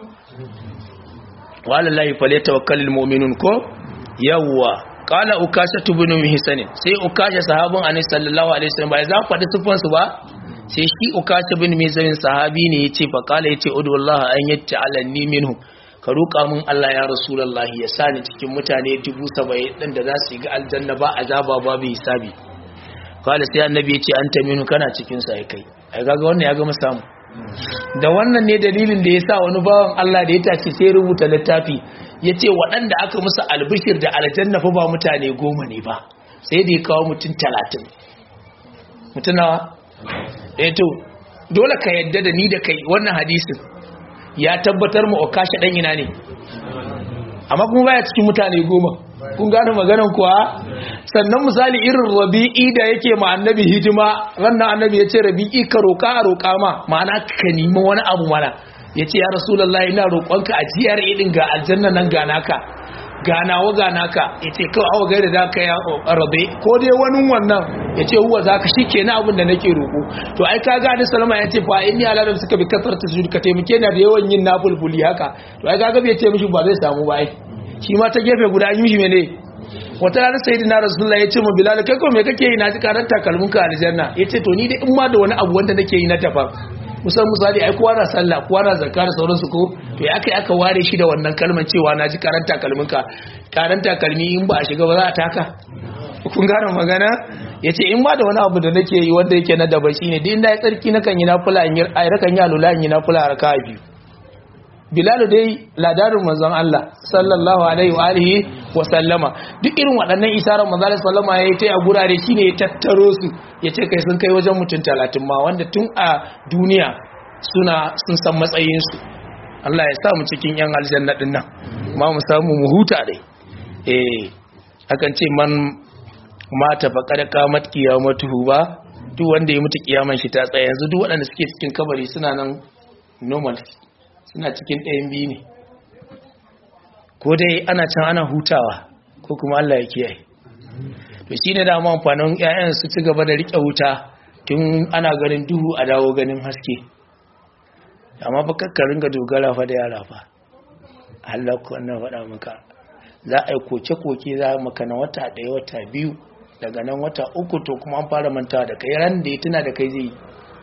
wa ala allahi falyatawakkalul mu'minun ko yawwa qala ukasha ibn mihsan sai ukasha sahabin annabi sallallahu alaihi wasallam bai za faɗi sifan su ba sai shi ukasha ibn mihsan sahabi ne yace fa qala yace udu wallahi an yata'alani minhu ka roƙa min Allah ya rasulullahi ya sani cikin mutane 70 din da za su yi ga aljanna ba azaba babu hisabi qala sai annabi yace anta minhu kana cikin sa kai ai kaga wannan ya gama samu da wannan ne dalilin da yasa wani bawan Allah da ya tashi sai rubuta littafi ya ce waɗanda aka musu albishir da aljanna fa ba mutane goma ne ba sai da ya kawo mutum talatin mutunawa ɗaya to dole ka yadda da ni da kai wannan hadisin ya tabbatar mu okashi ɗan ina ne amma kuma baya cikin mutane goma kun gane maganan kuwa sannan misali irin rabi'i da yake ma annabi hidima rannan annabi ya ce rabi'i ka roƙa a roƙa ma ma'ana ka nemi wani abu mana ya ce ya rasulallah ina roƙonka a jiyar idin ga aljanna nan ga naka ganawa ga naka ya ce kawai awa gaida za ka ya rabe ko dai wani wannan ya ce huwa za ka shi ke na abin da nake roƙo to ai ka gani salama ya ce fa inni ala da suka bi kasar ta su ka taimake na da yawan yin nafulfuli haka to ai kaga bai ce mishi ba zai samu ba ai shi ma ta gefe guda an yi mishi mene wata ranar sayyidina rasulullah ya ce ma bilal kai ko me kake yi na ji karanta kalmunka aljanna ya ce to ni dai in ma da wani abu wanda nake yi na daban kusan misali ai kowa na sallah kowa na zakka da sauransu ko to ya kai aka ware shi da wannan kalmar cewa na ji karanta kalminka karanta kalmi in ba a shiga ba za a taka kun gane magana ya ce in ba da wani abu da nake yi wanda yake na daban shi ne din da ya tsarki na kan yi nafula in yi ai rakan yi alula in yi nafula a raka biyu bilalu dai ladarin manzon Allah sallallahu alaihi wa alihi wa sallama duk irin waɗannan isarar manzon Allah sallama ya yi ta a gurare shine ya tattaro su ya ce kai sun kai wajen mutum talatin ma wanda tun a duniya suna sun san matsayinsu Allah ya sa mu cikin yan aljanna din nan ma mu samu mu huta dai eh akan ce man mata fa kada kamat qiyamatuhu ba duk wanda ya mutu kiyaman shi ta tsaya yanzu duk waɗanda suke cikin kabari suna nan normal suna cikin ɗayan biyu ne ko dai ana can ana hutawa ko kuma Allah ya kiyaye to shi ne dama amfanin 'ya'yan su ci gaba da riƙe wuta tun ana ganin duhu a dawo ganin haske amma ba kakkarin ga dogara fa da yara fa Allah ku wannan faɗa maka za a yi koke-koke za maka na wata ɗaya wata biyu daga nan wata uku to kuma an fara mantawa da kai ran da ya tuna da kai zai yi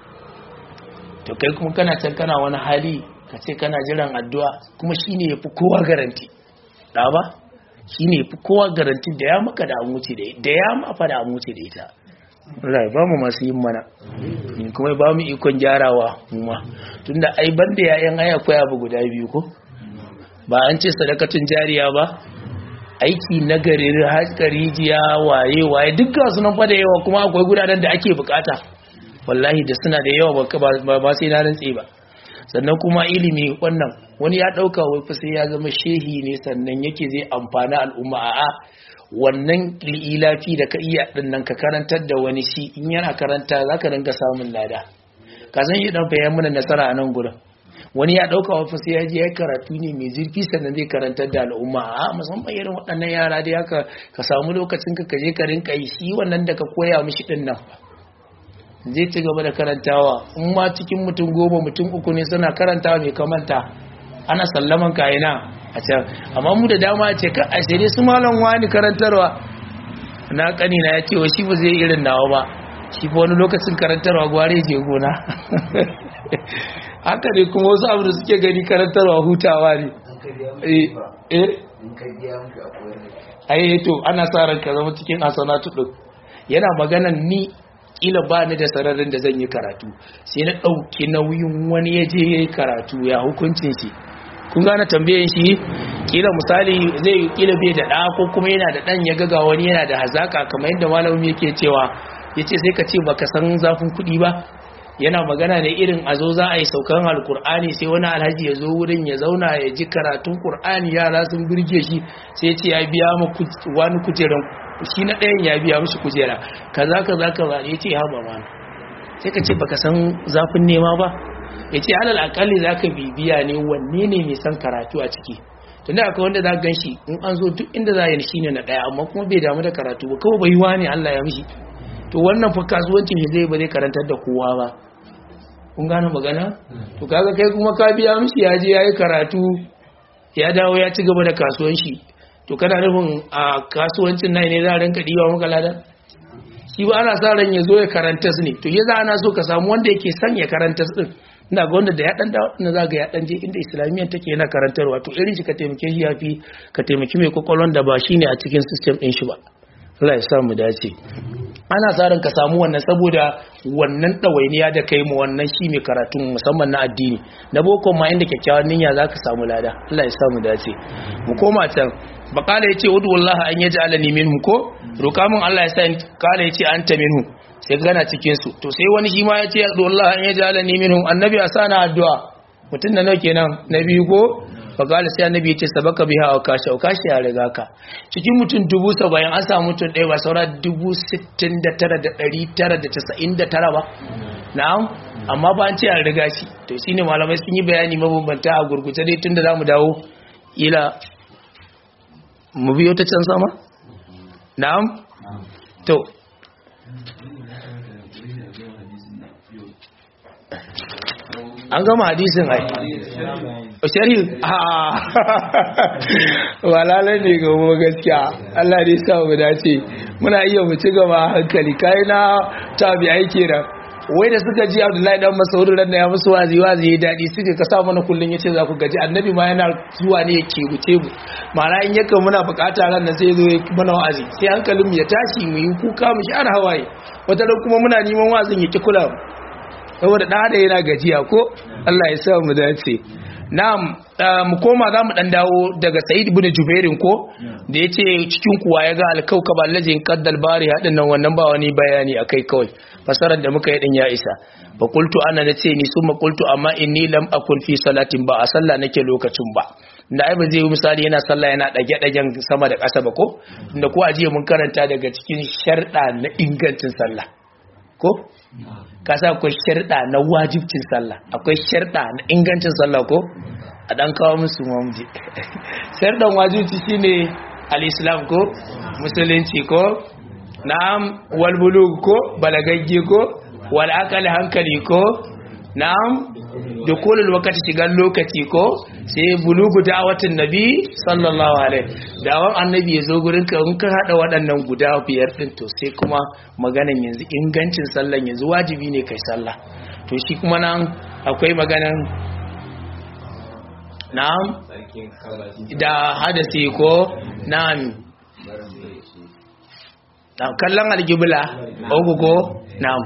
to kai kuma kana can kana wani hali ka ce kana jiran addu'a kuma shi ne ya fi kowa garanti ɗa ba shi ne fi kowa garanti da ya maka da amuci da ya mafa da amuci da ita rai ba mu masu yin mana kuma ba mu ikon gyarawa ma tun da ai banda yayan aya akwai abu guda biyu ko ba an ce sadakatun jariya ba aiki na gari haska rijiya waye waye duk ga sunan fa da yawa kuma akwai gudanar da ake bukata wallahi da suna da yawa ba sai na rantse ba sannan kuma ilimi wannan wani ya dauka wai fa sai ya zama shehi ne sannan yake zai amfana al'umma a'a wannan lilafi da ka iya din nan ka karantar da wani shi in yana karanta zaka dinga samun lada ka san yi dan fayan mana nasara a nan gurin wani ya dauka wai fa sai ya je ya karatu ne mai zurfi sannan zai karantar da al'umma a musamman irin waɗannan yara da haka ka samu lokacin ka kaje ka rinka yi shi wannan da ka koya mishi din nan zai ci gaba da karantawa in ma cikin mutum goma mutum uku ne suna karantawa mai kamanta ana sallaman kayina a can amma mu da dama ce ka a sai su malam wani karantarwa na kani na ya ce wa shi ba zai irin nawa ba shi fa wani lokacin karantarwa gware je gona haka ne kuma wasu abu da suke gani karantarwa hutawa ne eh ai to ana sa ran ka zama cikin asanatu din yana maganan ni kila ba ni da sararin da zan yi karatu sai na ɗauki nauyin wani ya je ya yi karatu ya hukuncin shi kun gane tambayin shi kila misali zai kila bai da ɗa ko kuma yana da ɗan ya gaga wani yana da hazaka kamar yadda malamin yake cewa yace sai ka ce baka san zafin kuɗi ba yana magana ne irin a zo za a yi saukan alkur'ani sai wani alhaji ya zo wurin ya zauna ya ji karatun kur'ani yara sun birge shi sai ce ya biya mu wani kujeran shi na ɗayan ya biya mishi kujera kaza kaza kaza ya ce haɓa mana sai ka ce baka san zafin nema ba ya ce alal akalli za ka bibiya ne wanne ne mai san karatu a ciki tunda akwai wanda za gan shi in an zo duk inda za a yi shi ne na ɗaya amma kuma bai damu da karatu ba kawai bai wani allah ya mishi to wannan fa kasuwancin shi zai ba zai karantar da kowa ba kun gane magana to kaga kai kuma ka biya mishi ya je yayi karatu ya dawo ya ci gaba da kasuwanci to kana nufin a kasuwancin nan ne za a rinka diwa maka lada shi ba ana sa ran ya zo ya karanta su ne to ya za ana so ka samu wanda yake son ya karanta su din ina ga wanda da ya dan dawo ina za ga ya dan je inda islamiyyar take yana karantarwa to irin shi ka taimake shi yafi ka taimaki mai kokolon da ba shine a cikin system din shi ba Allah ya sa mu dace ana tsarin ka samu wannan saboda wannan ɗawainiya da kai mu wannan shi mai karatun musamman na addini na boko ma inda kyakkyawan niyya za ka samu lada Allah ya samu dace mu koma can bakala ya ce wudu wallaha an yaji alani minhum ko roka min Allah ya sa kala ya ce anta minhum sai gana cikin su to sai wani shi ma ya ce wallahi an yaji alani minhum annabi a sana addu'a mutum na nawa kenan na biyu ko fakala sai annabi ya ce sabaka biha wa kashi wa kashi ya riga ka cikin mutum dubu saba'in an samu mutum ɗaya ba saura dubu sittin da tara da ɗari tara da casa'in da tara ba na'am amma ba an ce an riga shi to shine malamai sun yi bayani mabambanta a gurguje dai tunda za mu dawo ila mu biyo ta can sama na'am to an gama hadisin ai sharhi a walala ne ga mu gaskiya Allah ne sa mu dace muna iya mu ci gaba hankali kai na tabi aiki da wai da suka ji Abdullahi dan Mas'ud ran ya musu wazi wazi ya dadi suka ka sa mana kullun yace za ku gaji annabi ma yana zuwa ne yake wuce mu mara in yaka muna bukata ran nan sai zo mana wazi sai hankalin mu ya tashi mu yi kuka mu share hawaye wata kuma muna neman wazin yake kula mu saboda ɗan da yana gajiya ko Allah ya sa mu dace na'am mu koma za mu ɗan dawo daga sa'id ibn jubairin ko da ya ce cikin kuwa ya ga alkaukaba allazin qaddal bari hadin nan wannan ba wani bayani akai kawai fasarar da muka yi din ya isa fa qultu ana nace ni summa qultu amma inni lam akun fi salatin ba a sallah nake lokacin ba da ai ba zai yi misali yana sallah yana dage dagen sama da ƙasa ba ko inda ko ajiye mun karanta daga cikin sharda na ingancin sallah ko kasa akwai sharda na wajibcin sallah akwai sharda na ingancin sallah ko a dan kawo musu mamji shardan wajibci shine al-islam ko musulunci ko na'am wal bulug ko balagagge ko wal akal hankali ko na'am dukulul wakati shigan lokaci ko sai bulugu da'awatin nabi sallallahu alaihi dawon annabi ya zo gurin ka in ka hada waɗannan guda biyar din to sai kuma maganan yanzu ingancin sallan yanzu wajibi ne kai sallah to shi kuma nan akwai maganan na'am da hadasi ko na'am kallon algibla ko na'am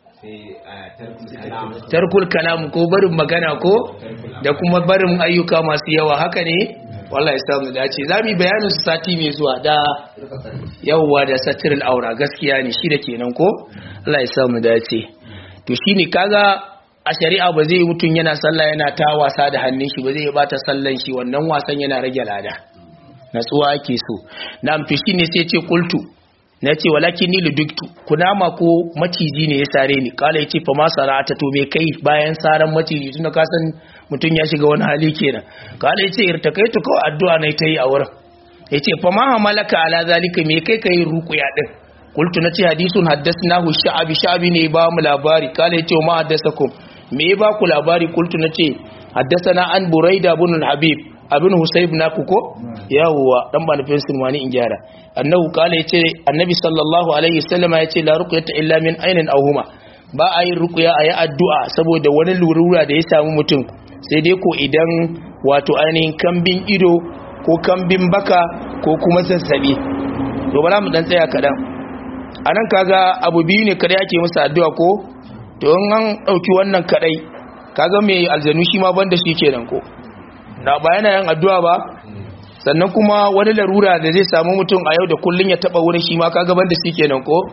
tarkul kalam ko barin magana ko da kuma barin ayyuka masu yawa haka ne wallahi samu dace zamu bayanin su sati mai zuwa da yawa da satirul aura gaskiya ne shi da kenan ko Allah ya samu dace to shine kaga a shari'a ba zai mutun yana sallah yana ta wasa da hannun shi ba zai bata sallan shi wannan wasan yana rage lada natsuwa ake so na to shine sai ce qultu na ce walakin ni luduktu kunama ko maciji ne ya sare ni kala ya ce fa ma sara'ata to me kai bayan saran maciji tunda ka san mutum ya shiga wani hali kenan kala ya ce irtakaitu kawai addu'a na ta yi a wurin ya ce fa ma malaka ala zalika me kai kai ruqya din qultu na ce hadisun haddathnahu sha'abi sha'abi ne ba mu labari kala ya ce ma haddathakum me ba ku labari qultu na ce haddathana an buraida ibn habib abin husayb naku ko yawwa dan ba nufin sulmani in gyara annahu kala yace annabi sallallahu alaihi wasallam yace la ruqyata illa min ainin aw huma ba a yin ruqya ayi addu'a saboda wani lurura da ya samu mutum sai dai ko idan wato ainihin kambin ido ko kambin baka ko kuma zazzabi to bara mu dan tsaya kadan anan kaga abu biyu ne kada yake musu addu'a ko to in an dauki wannan kadai kaga mai aljanu shi ma banda shi kenan ko da ba yana yin addu'a ba sannan kuma wani larura da zai samu mutum a yau da kullun ya taba wurin shi ma kaga banda shi kenan ko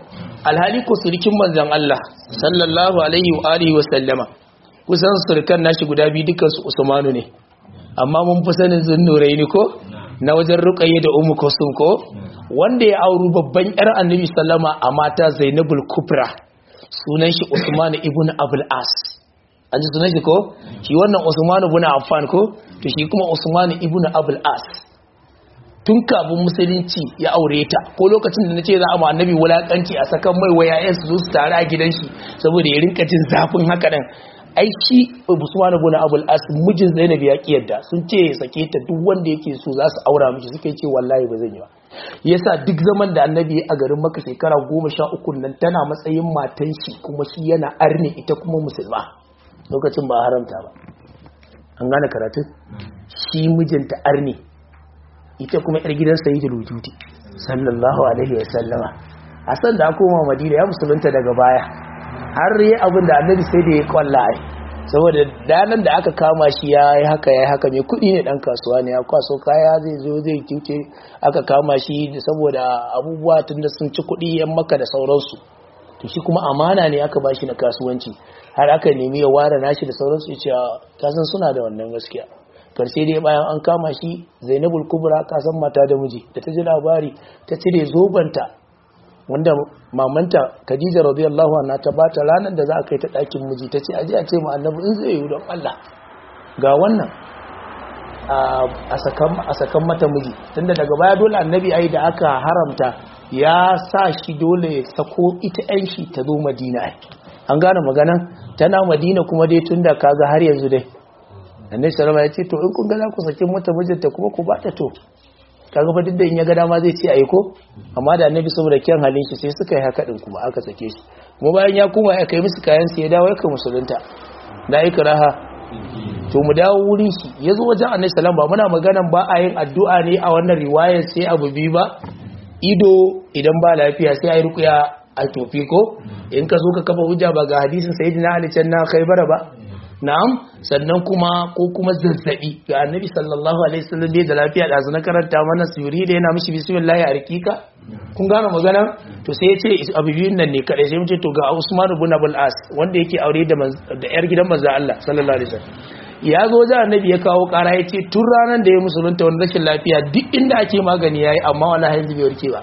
alhali ko surikin manzon Allah sallallahu alaihi wa alihi wa sallama kusan surukan nashi guda biyu dukkan su Usmanu ne amma mun fi sanin zunnuraini ko na wajen ruqayya da ummu kusum ko wanda ya auru babban yar annabi sallama a mata Zainabul Kubra sunan shi Usman ibn Abul As an ji sunan shi ko shi wannan Usman ibn Affan ko to shi kuma Usman ibn Abul As tun kafin musulunci ya aure ta ko lokacin da nace za a ma annabi wulakanci a sakan mai wayayen su su tare a gidan shi saboda ya rinka jin zafin haka nan ai shi Usman ibn Abul As mijin Zainab ya kiyarda sun ce ya sake ta duk wanda yake so za su aura mishi suka ce wallahi ba zan yi ba yasa duk zaman da annabi a garin maka shekara goma sha uku nan tana matsayin matan shi kuma shi yana arne ita kuma musulma lokacin ba haramta ba an gane karatun shi mijinta arne ita kuma yar gidan sayyidul wujudi sallallahu alaihi wa sallama a san da koma madina ya musulunta daga baya har yi abin da annabi sai da ya kwalla ai saboda danan da aka kama shi ya yi haka ya yi haka mai kudi ne dan kasuwa ne ya kwaso kaya zai zo zai kinke aka kama shi saboda abubuwa tun da sun ci kudi yan maka da sauransu to shi kuma amana ne aka bashi na kasuwanci har aka nemi ya ware nashi da sauransu ya ce kasan suna da wannan gaskiya karshe dai bayan an kama shi zainabul kubra kasan mata da miji da ta ji labari ta cire zobanta wanda mamanta Khadija radiyallahu anha ta bata ranar da za a kai ta ɗakin miji ta ce aje a ce ma annabi in zai yi don Allah ga wannan a sakan mata miji tunda daga baya dole annabi ai da aka haramta ya sa shi dole ya sako ita yan shi ta zo Madina ai an gane maganan tana Madina kuma dai tunda kaga har yanzu dai annabi sallama ya ce to in kun ga za ku saki mata mijinta kuma ku bata to kaga fa duk da in ya ga dama zai ce ayi ko amma da annabi saboda kyan halin shi sai suka yi haka din kuma aka sake shi kuma bayan ya kuma ya kai musu kayan su ya dawo ya kai musulunta da ikraha to mu dawo wurin shi yazo wajen annabi sallallahu ba muna maganan ba a yin addu'a ne a wannan riwayar sai abu bi ba ido idan ba lafiya sai ayi ruqya a tofi ko in ka zo ka kafa hujja ba ga hadisin sayyidina ali can na khaybara ba na'am sannan kuma ko kuma zazzabi ga annabi sallallahu alaihi wasallam dai da lafiya da zuna karanta mana suri da yana mishi bismillah a rikika kun gane magana to sai ya ce abu biyun nan ne kadai sai mu ce to ga Usman ibn Abul As wanda yake aure da da yar gidan manzo Allah sallallahu alaihi wasallam ya zo da annabi ya kawo kara ya ce tun ranar da ya musulunta wani rashin lafiya duk inda ake magani yayi amma wallahi yanzu bai warke ba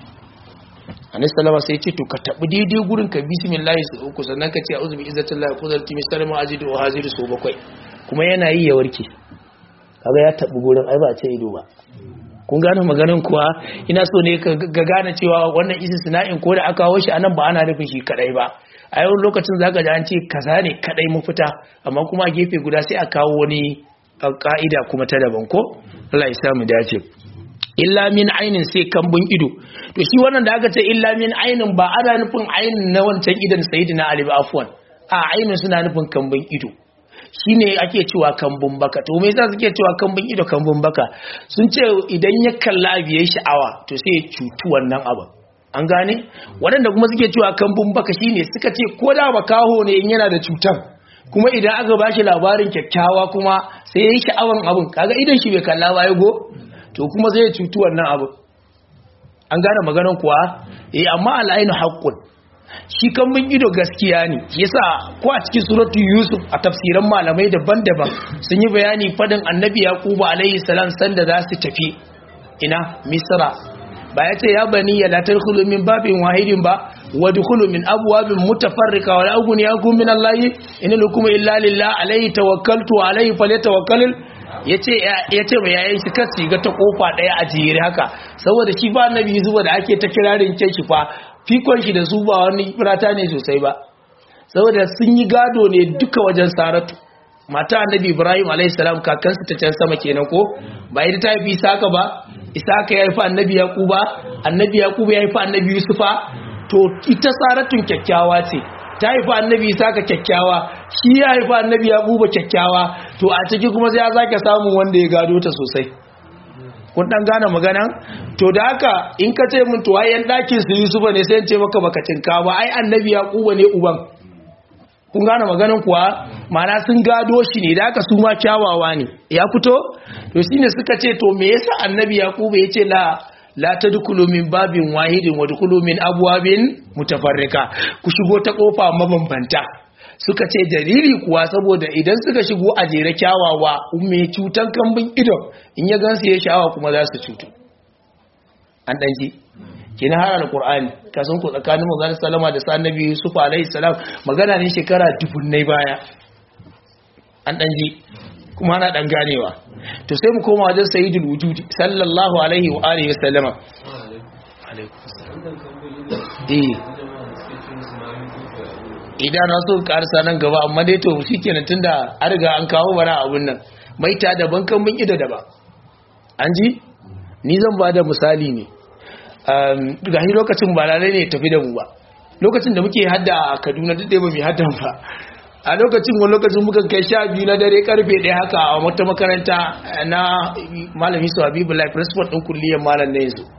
annabi sallama sai ce to ka tabi daidai gurin ka bismillah su uku sannan ka ce a'udhu bi izzatillahi qudrati min sharri ma ajidu wa haziru su bakwai kuma yana yi ya warke kaga ya tabi gurin ai ba ce ido ba kun gane maganin kuwa ina so ne ka gane cewa wannan istisna'in ko da aka kawo shi anan ba ana nufin shi kadai ba a yau lokacin zaka ji an ce kaza ne kadai mu fita amma kuma a gefe guda sai a kawo wani ka'ida kuma ta daban ko Allah ya samu dace illa min ainin sai kambun ido to shi wannan da aka ce illa min ainin ba ana nufin ainin na wancan idan sayyidina ali ba afwan a ainin suna nufin kambun ido shine ake cewa kambun baka to me yasa suke cewa kambun ido kambun baka sun ce idan ya kalla abu yayi sha'awa to sai ya cutu wannan abu an gane waɗanda kuma suke cewa kambun baka shine suka ce ko da makaho ne in yana da cutar kuma idan aka bashi labarin kyakkyawa kuma sai ya yi sha'awan abun kaga idan shi bai kalla ba ya go to kuma zai cutu wannan abu an gane maganan kuwa eh amma al'ainu haqqun shi kan mun ido gaskiya ne yasa ko a cikin suratu yusuf a tafsiran malamai daban-daban sun yi bayani fadin annabi yaqubu alaihi salam sanda za su tafi ina misra ba ya ce ya bani ya la tadkhulu min babin wahidin ba wa dukhulu min abwabin mutafarrika wa la aghni yakum min allahi in lakum illa lillah alaihi tawakkaltu alaihi falyatawakkalul ya ce mai yayin shi kasi ga ta kofa daya a jere haka saboda shi ba annabi zuba da ake ta kirarin kyan shi fa fikon shi da su ba wani firata ne sosai ba saboda sun yi gado ne duka wajen saratu mata annabi ibrahim alaihissalam kakansu ta can sama kenan ko ba ita ta haifi isaka ba isaka ya haifi annabi yaquba annabi yaquba ya haifi annabi yusufa to ita saratun kyakkyawa ce ta haifi annabi isaka kyakkyawa shi ya haifi annabi yaquba kyakkyawa to a ciki kuma sai ya zake samun wanda ya gado ta sosai kun dan gane magana to da haka in ka ce mun to ai yan dakin su yusufa ne sai in ce maka baka tinka ba ai annabi yaquba ne uban kun gane maganin kuwa mana sun gado shi ne da haka su ma kyawawa ne ya fito to shine suka ce to me yasa annabi yaquba yace la la tadkhulu min babin wahidin wa dkhulu min abwabin mutafarrika ku shigo ta kofa mabambanta suka ce dalili kuwa saboda idan suka shigo a jere kyawawa mai cutan kambin idon in ya gansu ya sha'awa kuma za su cutu an ɗanji kina har alqur'ani kasan ku tsakanin manzon sallama da annabi yusuf alaihi salam magana ne shekara dubunnai baya an ɗanji kuma ana ɗan ganewa to sai mu koma wajen sayyidul wujudi sallallahu alaihi wa alihi wasallama idan na so karsa nan gaba amma dai to shikenan tunda an riga an kawo bara abun nan maita daban kan bin ido daban an ji ni zan ba da misali ne ga shi lokacin ba lalai ne tafi da mu ba lokacin da muke hadda a kaduna duk da ba mai haddan ba a lokacin wani lokacin muka kai sha biyu na dare karfe ɗaya haka a wata makaranta na malami su habibu lai principal ɗin kulliyar malam na yanzu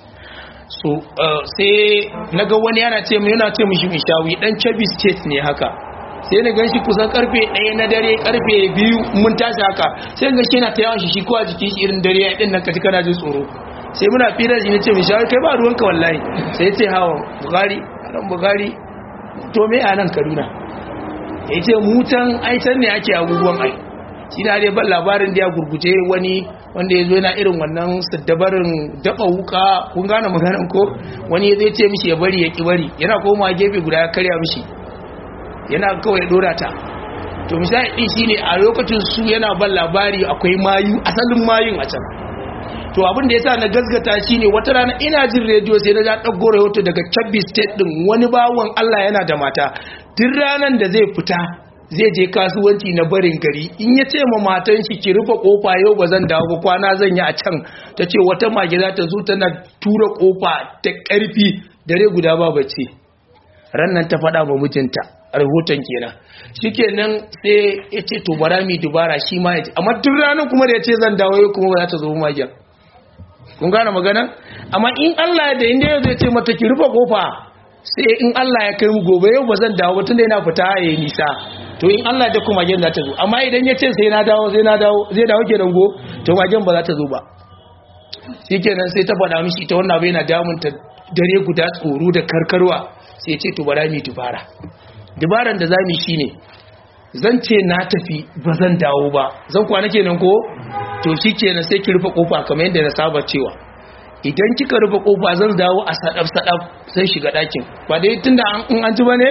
so sai na ga wani yana ce yana ce mishi mishawi dan chabi state ne haka sai na ganshi kusan karfe ɗaya na dare karfe biyu mun tashi haka sai ga shi yana ta yawan shi shi ko a jikin shi irin dare ya ɗin nan kaji kana jin tsoro sai muna fira shi ne ce mishawi kai ba ruwanka wallahi sai ya ce hawa bugari ran bugari to me a nan kaduna ya ce mutan aitan ne ake abubuwan ai shi na dai ban labarin da ya gurguje wani wanda ya zo yana irin wannan saddabarin daba wuka kun gane maganan ko wani zai ce mishi ya bari ya ki bari yana koma gefe guda ya karya mishi yana kawai dora ta to misali din shine a lokacin su yana ban labari akwai mayu asalin mayun a can to abin da yasa na gasgata shine wata rana ina jin rediyo sai na ga dago rahoto daga Kebbi state din wani bawon Allah yana da mata duk ranan da zai fita zai je kasuwanci na barin gari in ya ce ma matan shi ki rufe kofa yau ba zan dawo ba kwana zan yi a can ta ce wata mage za ta zo tana tura kofa ta karfi dare guda ba bace rannan ta faɗa ma mijinta rahoton kenan shikenan sai ya ce to bara mi dubara shi ma ya ce amma duk ranar kuma da ya ce zan dawo yau kuma ba za ta zo magen kun gane magana amma in Allah da inda yau zai ce mata ki rufe kofa sai in Allah ya kai mu gobe yau ba zan dawo tunda yana fita yayi nisa to in Allah da kuma magen za ta zo amma idan ya ce sai na dawo sai na dawo zai dawo kenan go to magen ba za ta zo ba shikenan sai ta faɗa mishi ita wannan abu yana damun ta dare guda tsoro da karkarwa sai ce to bara mi dubara dubaran da zamu shine zan ce na tafi ba zan dawo ba zan kwana kenan ko to shikenan sai ki rufe kofa kamar yadda na saba cewa idan kika rufe kofa zan dawo a sadaf sadaf sai shiga ɗakin ba dai tunda an an ji bane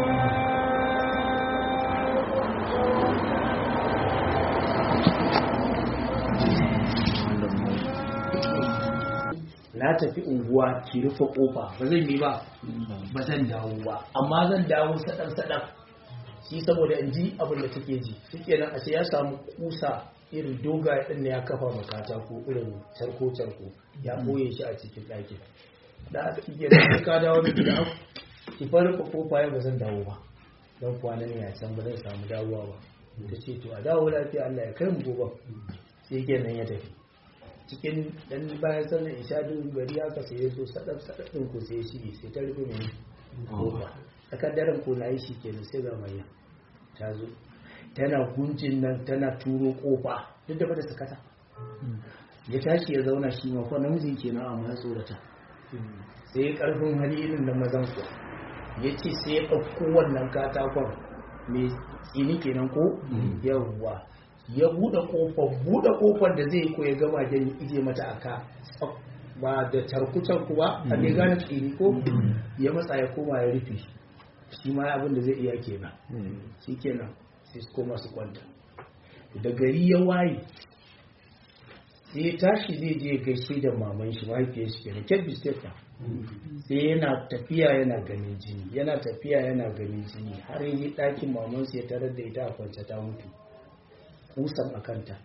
na tafi unguwa ki rufe kofa ba zan yi ba ba zan dawo ba amma zan dawo sadaf sadaf shi saboda in ji abin da take ji shike nan ashe ya samu kusa irin dogaye din ne ya kafa makata ko irin charko charko ya boye shi a cikin ɗakin da aka kike da ka dawo da gida ki farfa kofa ya ba zan dawo ba dan kwana ne ya san ba zan samu dawowa ba ta ce to a dawo lafiya Allah ya kai mu gobe sai kenan ya tafi cikin dan bayan sallar isha duk gari aka sai ya so sadaf sadaf din ko sai shi sai ta rufe mai kofa tsakar daren ko na yi shi kenan sai ga mai ta zo tana gunjin nan tana turo kofa duk da bada sakata ya tashi ya zauna shi ma ko namijin kenan amma ya tsorata sai karfin hali irin da mazan ku ya ce sai ya ɗauko wannan katakon mai tsini kenan ko yawwa ya buɗe ƙofar buɗe ƙofar da zai ko ya gama gani ije mata aka ba da tarku-tarku ba a ne gane tsini ko ya matsa ya koma ya rufe shi ma abin da zai iya kenan shi kenan sai su koma su kwanta da gari ya waye sai ya tashi zai je gaishe da maman shi mahaifiyar shi kenan kebbi state sai yana tafiya yana ganin jini yana tafiya yana ganin jini har yi ɗakin maman su ya tarar da ita a kwance ta mutu kusan a kanta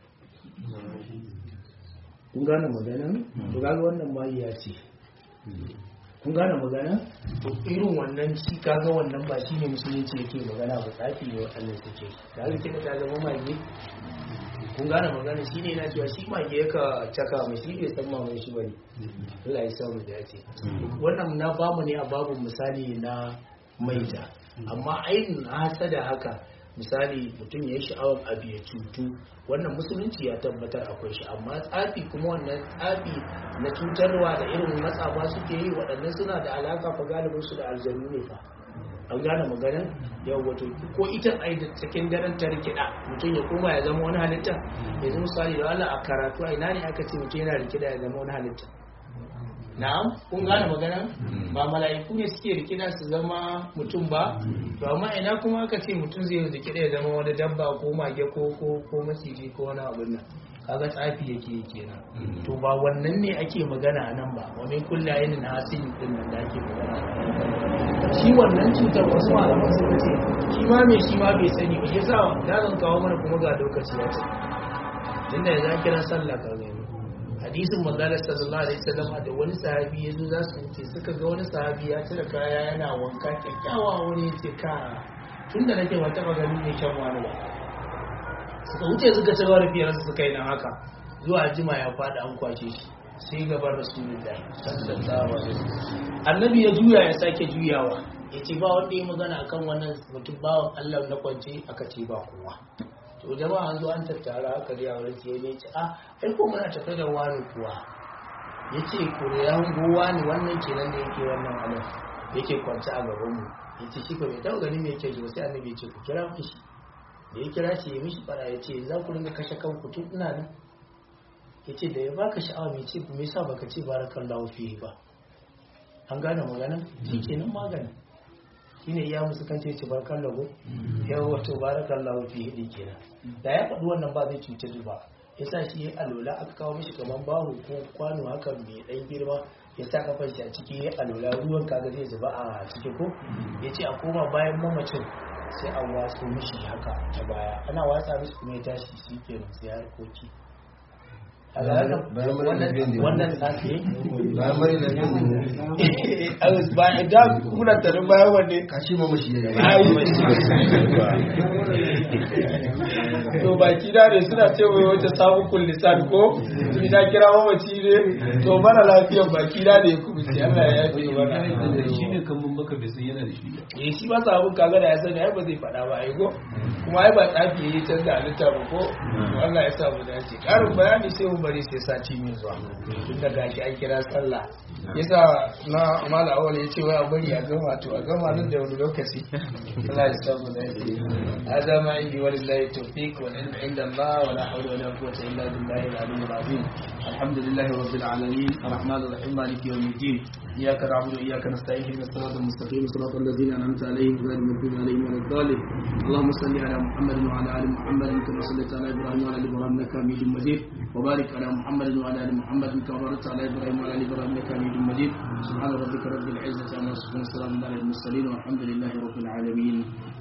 kun gane magana? to gane wannan ma ya ce kun gane magana? to irin wannan shi kaga wannan ba shi ne musulunci yake magana ba tsafi ne waɗannan suke da haka kika ta zama mage kun gane magana shi ne na cewa shi mage yaka caka mai shi bai san mamaye shi bane Allah ya samu da ce wannan na bamu ne a babu misali na maita amma ainihin hasada haka misali mutum ya yi sha'awar abu ya cutu wannan musulunci ya tabbatar akwai shi amma tsafi kuma wannan tsafi na cutarwa da irin matsafa suke yi waɗannan suna da alaka fa galibin su da aljanu ne fa an gane maganin yau wato ko ita a da cikin daren ta rikida mutum ya koma ya zama wani halitta yanzu misali da Allah a karatu a ina ne aka ce mutum yana rikida ya zama wani halitta na'am kun gane magana ba mala'iku ne suke rikida su zama mutum ba to amma ina kuma aka ce mutum zai rikida ya zama wani dabba ko mage ko ko ko maciji ko wani abin nan kaga tsafi yake yi kenan to ba wannan ne ake magana nan ba wa min kulli aynin hasin din nan da ake magana shi wannan cutar wasu malaman suka ce shi ma mai shi ma bai sani ba yasa da zan kawo mana kuma ga lokaci ya ce tunda ya kira sallah ka gani hadisin manzala sallallahu alaihi wasallam da wani sahabi yazo za su wuce suka ga wani sahabi ya cire kaya yana wanka kyakkyawa wani ya ce ka tunda nake ba taba gani ne kyan wani ba suka wuce suka ci gaba da fiyar su suka yi nan haka zuwa jima ya faɗi an kwace shi sai gaban rasulullahi sallallahu alaihi wasallam annabi ya juya ya sake juyawa ya ce ba wanda ya magana akan wannan mutum bawan Allah na kwance aka ce ba kowa to jama'a an zo an tattara aka riya wurin sai ne ce a ai ko muna tafe da wani kuwa ya ce ko da ya hango wani wannan kenan da yake wannan halin yake kwance a gaban mu ya ce shi ko bai taɓa gani me yake ji sai annabi ya ce ku kira shi da ya kira shi ya mishi fara ya ce za ku ringa kashe kanku tun ina nan ya ce da ya baka sha'awa mai ce me yasa baka ce barakallahu fihi ba an gane magana shi kenan magana shine iya musu kan ce barakallahu ya wato barakallahu fihi din kenan da ya faɗi wannan ba zai cutar ba ya sa shi ya alola aka kawo mishi kaman bahu ko kwano haka mai ɗan girma ya sa kafar shi a ciki ya alola ruwan kaga zai zuba a ciki ko ya ce a koma bayan mamacin sai a watsa mishi haka ta baya ana watsa mishi kuma ya tashi shi kenan sai harkoki wannan tsafi bayan mari na biyu bayan da kuna tarin bayan wanne kashi ma mashi ya to baki da ne suna ce wai wata sabon kullisan ko ina kira mamaci ne to mana lafiyar baki da ne kuma sai Allah ya yafe mana shi ne kan maka bai san yana da shi ba eh shi ba sabon kaga da ya sani ai ba zai faɗa ba ai ko kuma ai ba tsafi yayi canza halitta ba ko Allah ya sa mu dace karin bayani sai mu bari sai sati mai zuwa tun da gashi an kira sallah yasa na mala awal ya ce wai a bari a gama to a gama nan da wani lokaci Allah ya sa mu dace hada ma indi walillahi tawfiq wal ilmu inda Allah wa la hawla wa la quwwata illa billahi al-aliyyil azim alhamdulillahi rabbil alamin arrahmanir rahim maliki yawmiddin إياك نعبد وإياك نستعين اهدنا الصراط المستقيم صراط الذين أنعمت عليهم غير المغضوب عليهم ولا الضالين اللهم صل على محمد وعلى آل محمد كما صليت على إبراهيم وعلى آل إبراهيم إنك حميد مجيد وبارك على محمد وعلى آل محمد كما باركت على إبراهيم وعلى آل إبراهيم إنك حميد مجيد سبحان ربك رب العزة عما يصفون وسلام على المرسلين والحمد لله رب العالمين